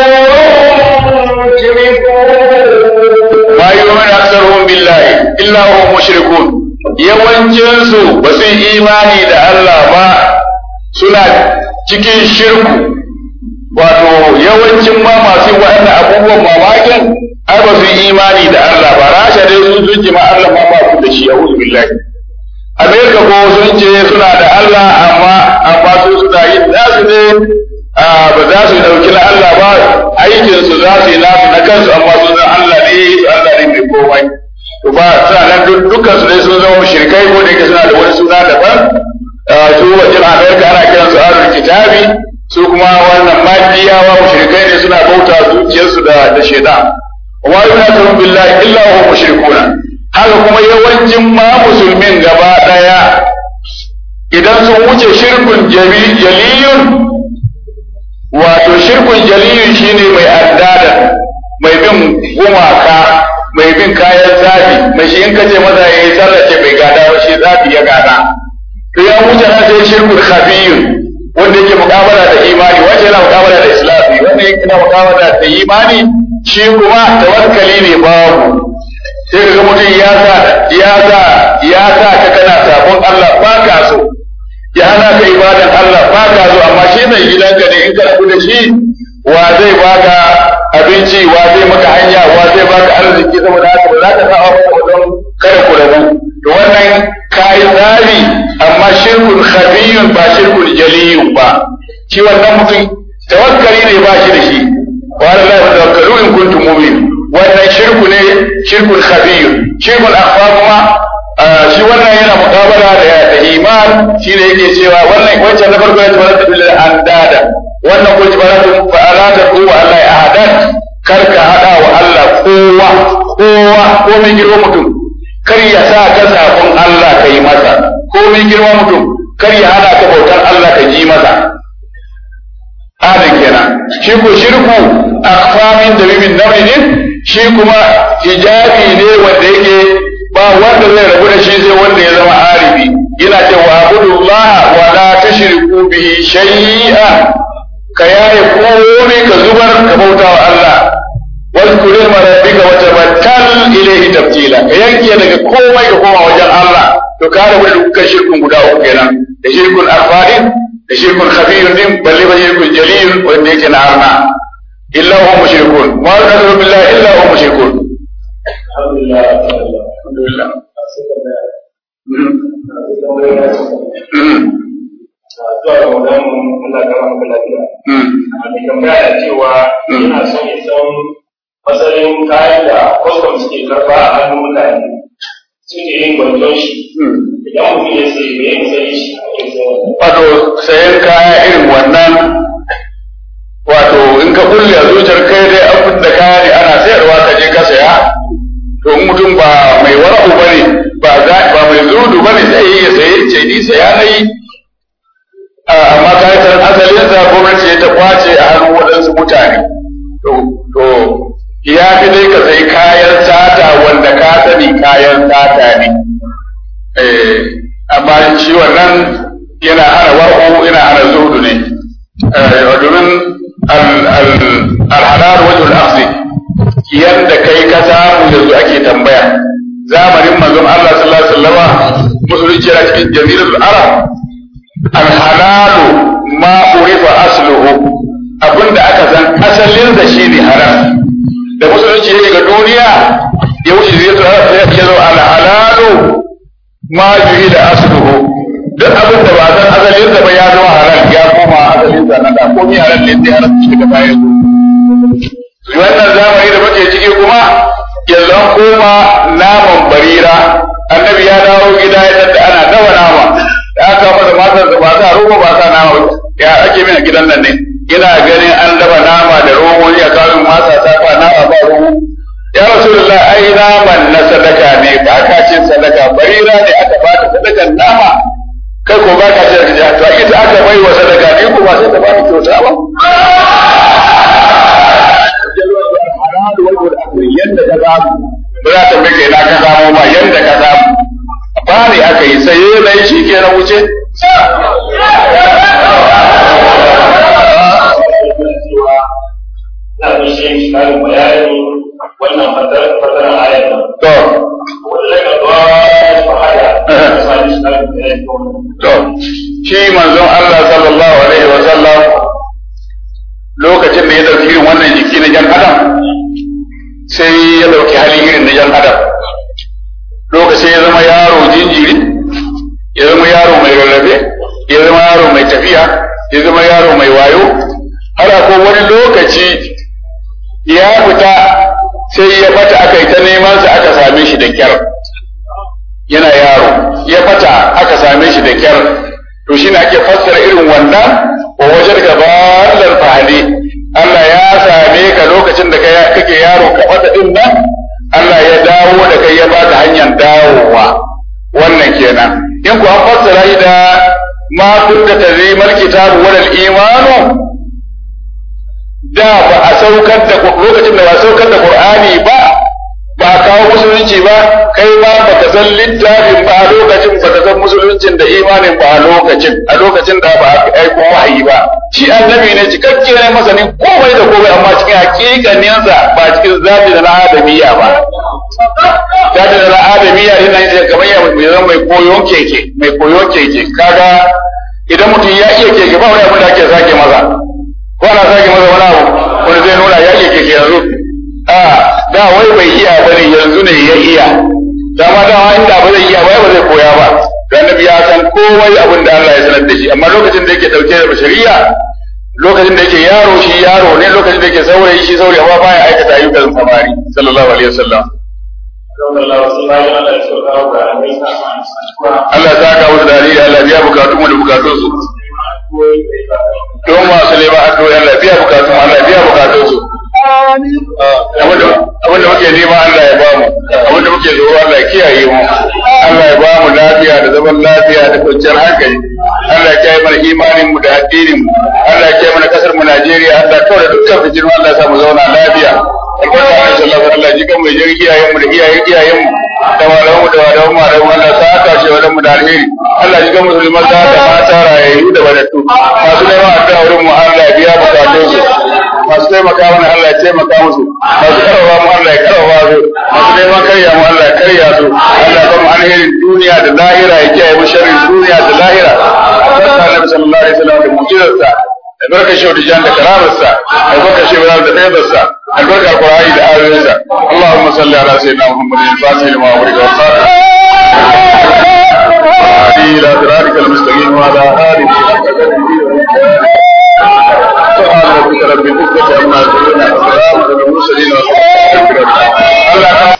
وهم مشركون ma yu'minu aktsaruhum billahi illa hum mushrikun yawancin su ba su yi imani da Allah ba suna cikin shirku wato yawancin ma masu waɗannan abubuwan mamakin ai ba su yi imani da Allah ba rasha dai sun sun ma Allah ma ba su da shi a'udhu billahi Amerika ko sun ce suna da Allah amma amma su suna yin nasu ne a ba za su dauki na Allah ba aikin su za su yi nasu na kansu amma sun san Allah ne Allah ne mai komai to ba suna nan dukkan su dai sun zama mushrikai ko da yake suna da wani suna daban su wajen Amerika ana kiran su ahlul kitabi su kuma wannan madiyawa mushrikai ne suna bauta zuciyarsu da da shaitan wa yu'minu billahi illa hum mushrikuna haka kuma yawancin ma musulmin gaba daya idan sun wuce shirkun jaliyun wato shirkun jaliyun shine mai addada mai bin gumaka mai bin kayan zafi mai shi in kace maza yayi sallace bai gada ba shi zafi ya gada to ya wuce na sai shirkun khafiyun wanda yake mukamala da imani wanda yana mukamala da islami wanda yake mukamala da imani shi kuma tawakkali ne babu sai ga mutum ya sa ya sa ya sa ka kana sabon Allah ba ka so ya hana ka ibadan Allah ba ka so amma shi mai gidanka ne in ka rabu da shi wa zai baka abinci wa zai maka hanya wa zai baka arziki saboda haka ba za ka sa masa don kada ku rabu to wannan kai tsari amma shirkun khabiyun ba shirkun jaliyun ba shi wannan mutum tawakkali ne ba shi da shi wa Allah tawakkalu in kuntum mu'minin wannan shirku ne shirkul khabir shirkul akhfa kuma shi wannan yana muqabala da da iman shi ne yake cewa wannan wancan na farko yace wala bil andada wannan ko jibaratu fa alata ku Allah ya ahadan kar ka hada wa Allah kowa kowa ko mai girma mutum kar ya sa ka sabon Allah ka yi masa ko mai girma mutum kar ya hada ka bautar Allah ka ji masa adin kenan shi ko shirku akhfa min dabimin namri ne shi kuma hijabi ne wanda yake ba wanda zai rabu da shi sai wanda ya zama arifi yana ce wa abudullah wa la tushriku bihi shay'a ka yaye komai ka zubar ka bauta wa Allah واذكر اسم ربك وتبتل اليه تبتيلا ka yanke daga komai ka koma wajen Allah to ka rabu da dukkan shirkun guda uku kenan da shirkun akfarin da shirkun khabirun din balle ba shirkun jalil wanda yake na arna illa hum mushrikun ma yaqulu billahi illa hum mushrikun alhamdulillah alhamdulillah zuwa ga wajen Allah ga maka lafiya a mai tambaya da cewa yana son ya san matsayin kayan da kwastam suke karba a hannun mutane suke yin gwanjon shi idan mutum ya sai me yin sai shi a yin sai wato sayan kaya irin wannan wato in ka kulle a zuciyar kai dai abin da kaya ne ana sayarwa ka je ka saya to in mutum ba mai wara'u bane ba za ba mai zudu bane sai ya saye ce ni saya nayi amma kayan asalin sa gwamnati ya ta kwace a hannun waɗansu mutane to to ya fi dai ka sai kayan sata wanda ka sani kayan sata ne amma shi wannan yana hana war'u yana hana zuhudu ne domin alhalal wajen al'aksi yadda kai ka samu yanzu ake tambaya zamanin manzon Allah sallallahu alaihi wasallam musulunci yana cikin jaziratul arab alhalalu ma urifa asluhu abinda aka san asalin da shi ne haram da musulunci ya ga duniya ya wuce jaziratul arab sai ya zo alhalalu ma da asluhu duk abin da ba san asalin da ba ya zama halal ya koma asalin sa na da komai halal ne sai haram shi daga baya zo wannan zamani da muke ciki kuma yanzu an koma naman barira annabi ya dawo gida ya tadda ana dawa nama da aka masa matar da ba sa roba ba sa nama ya ake mina gidan nan ne ina ganin an dafa nama da romo ya kawo masa ta fa nama ba romo ya rasulullah ai naman na sadaka ne ba ka ce sadaka barira ne aka ba ta sadakan nama kai ko ba ka ce da to ita aka bai wa sadaka ne ko ba sai ta ba ni kyauta ba yanda ka samu ba za ta mike na ka samu ba yanda ka samu ba ne aka yi sai na yi shi ke na wuce na bishe shi karin bayani wannan fatarar ayar nan. to Wannan ga zuwa fahada, ya sami shi karin bayani ko to shi manzon Allah sallallahu alaihi wa sallam lokacin da ya dauki irin wannan jiki na jan adam sai ya dauki hali irin na jan adam lokacin ya zama yaro jinjiri ya zama yaro mai rarrafe ya zama yaro mai tafiya ya zama yaro mai wayo har akwai wani lokaci ya fita sai ya fata aka yi ta neman sa aka same shi da kyar yana yaro ya fata aka same shi da kyar to shine ake fassara irin wannan wa wajen gabalar fahadi Allah ya same ka lokacin da kake yaro ka fata din nan Allah ya dawo da kai ya baka hanyar dawowa wannan kenan in ku an fassara shi da ma kunta tazimal kitabu wal imanu da ba a saukar da lokacin da ba a saukar da Qur'ani ba ba a kawo musulunci ba kai ma baka san littafin ba a lokacin baka san musuluncin da imanin ba a lokacin a lokacin da ba a aiko wahayi ba shi annabi ne cikakke ne masanin komai da komai amma cikin hakikaninsa ba cikin zabi da na adamiya ba zabi da na adamiya ina yin kamar ya mai zama mai koyon keke mai koyon keke kaga idan mutum ya iya keke ba wani abin da ake sake maza ko ana sake maza wani abu wani zai nuna ya iya keke yanzu a da wai bai iya bane yanzu ne ya iya dama dama inda ba zai iya ba ba zai koya ba dan nabi ya san komai abin da Allah ya sanar da shi amma lokacin da yake dauke da shari'a lokacin da yake yaro shi yaro ne lokacin da yake saurayi shi saurayi amma baya aikata ayyukan samari sallallahu alaihi wasallam Allah ta ka musu dalili Allah biya bukatun mu da bukatun su don masu neman addu'o'i Allah biya bukatun Allah biya bukatun su abinda muke nema Allah ya bamu abinda muke tsoro Allah ya kiyaye mu Allah ya bamu lafiya da zaman lafiya da kwanciyar hankali Allah ya kiyaye mana imanin mu da addinin mu Allah ya kiyaye mana kasar mu Najeriya Allah kawai da dukkan fitin Allah ya sa mu zauna lafiya albarka Allah sallallahu alaihi Allah jikan mai jirgi iyayen mu da iyayen iyayen mu da malamu mu da malamu mu da Allah sa aka shi wadan mu da alheri Allah jikan musulman da mata rayayyu da wadatu masu neman addu'a wurin mu Allah ya biya bukatun su masu taimaka mana Allah ya taimaka musu masu karawa mu Allah ya karawa su masu neman karya mu Allah ya karya su Allah ya mu alherin duniya da lahira ya kiyaye mu sharrin duniya da lahira barka Annabi sallallahu alaihi wasallam da mu'jizarsa da barka shi da jan da karamarsa da barka shi da faidarsa da barka Qur'ani da ayoyinsa Allahumma salli ala sayyidina Muhammadin al-fatih lima wa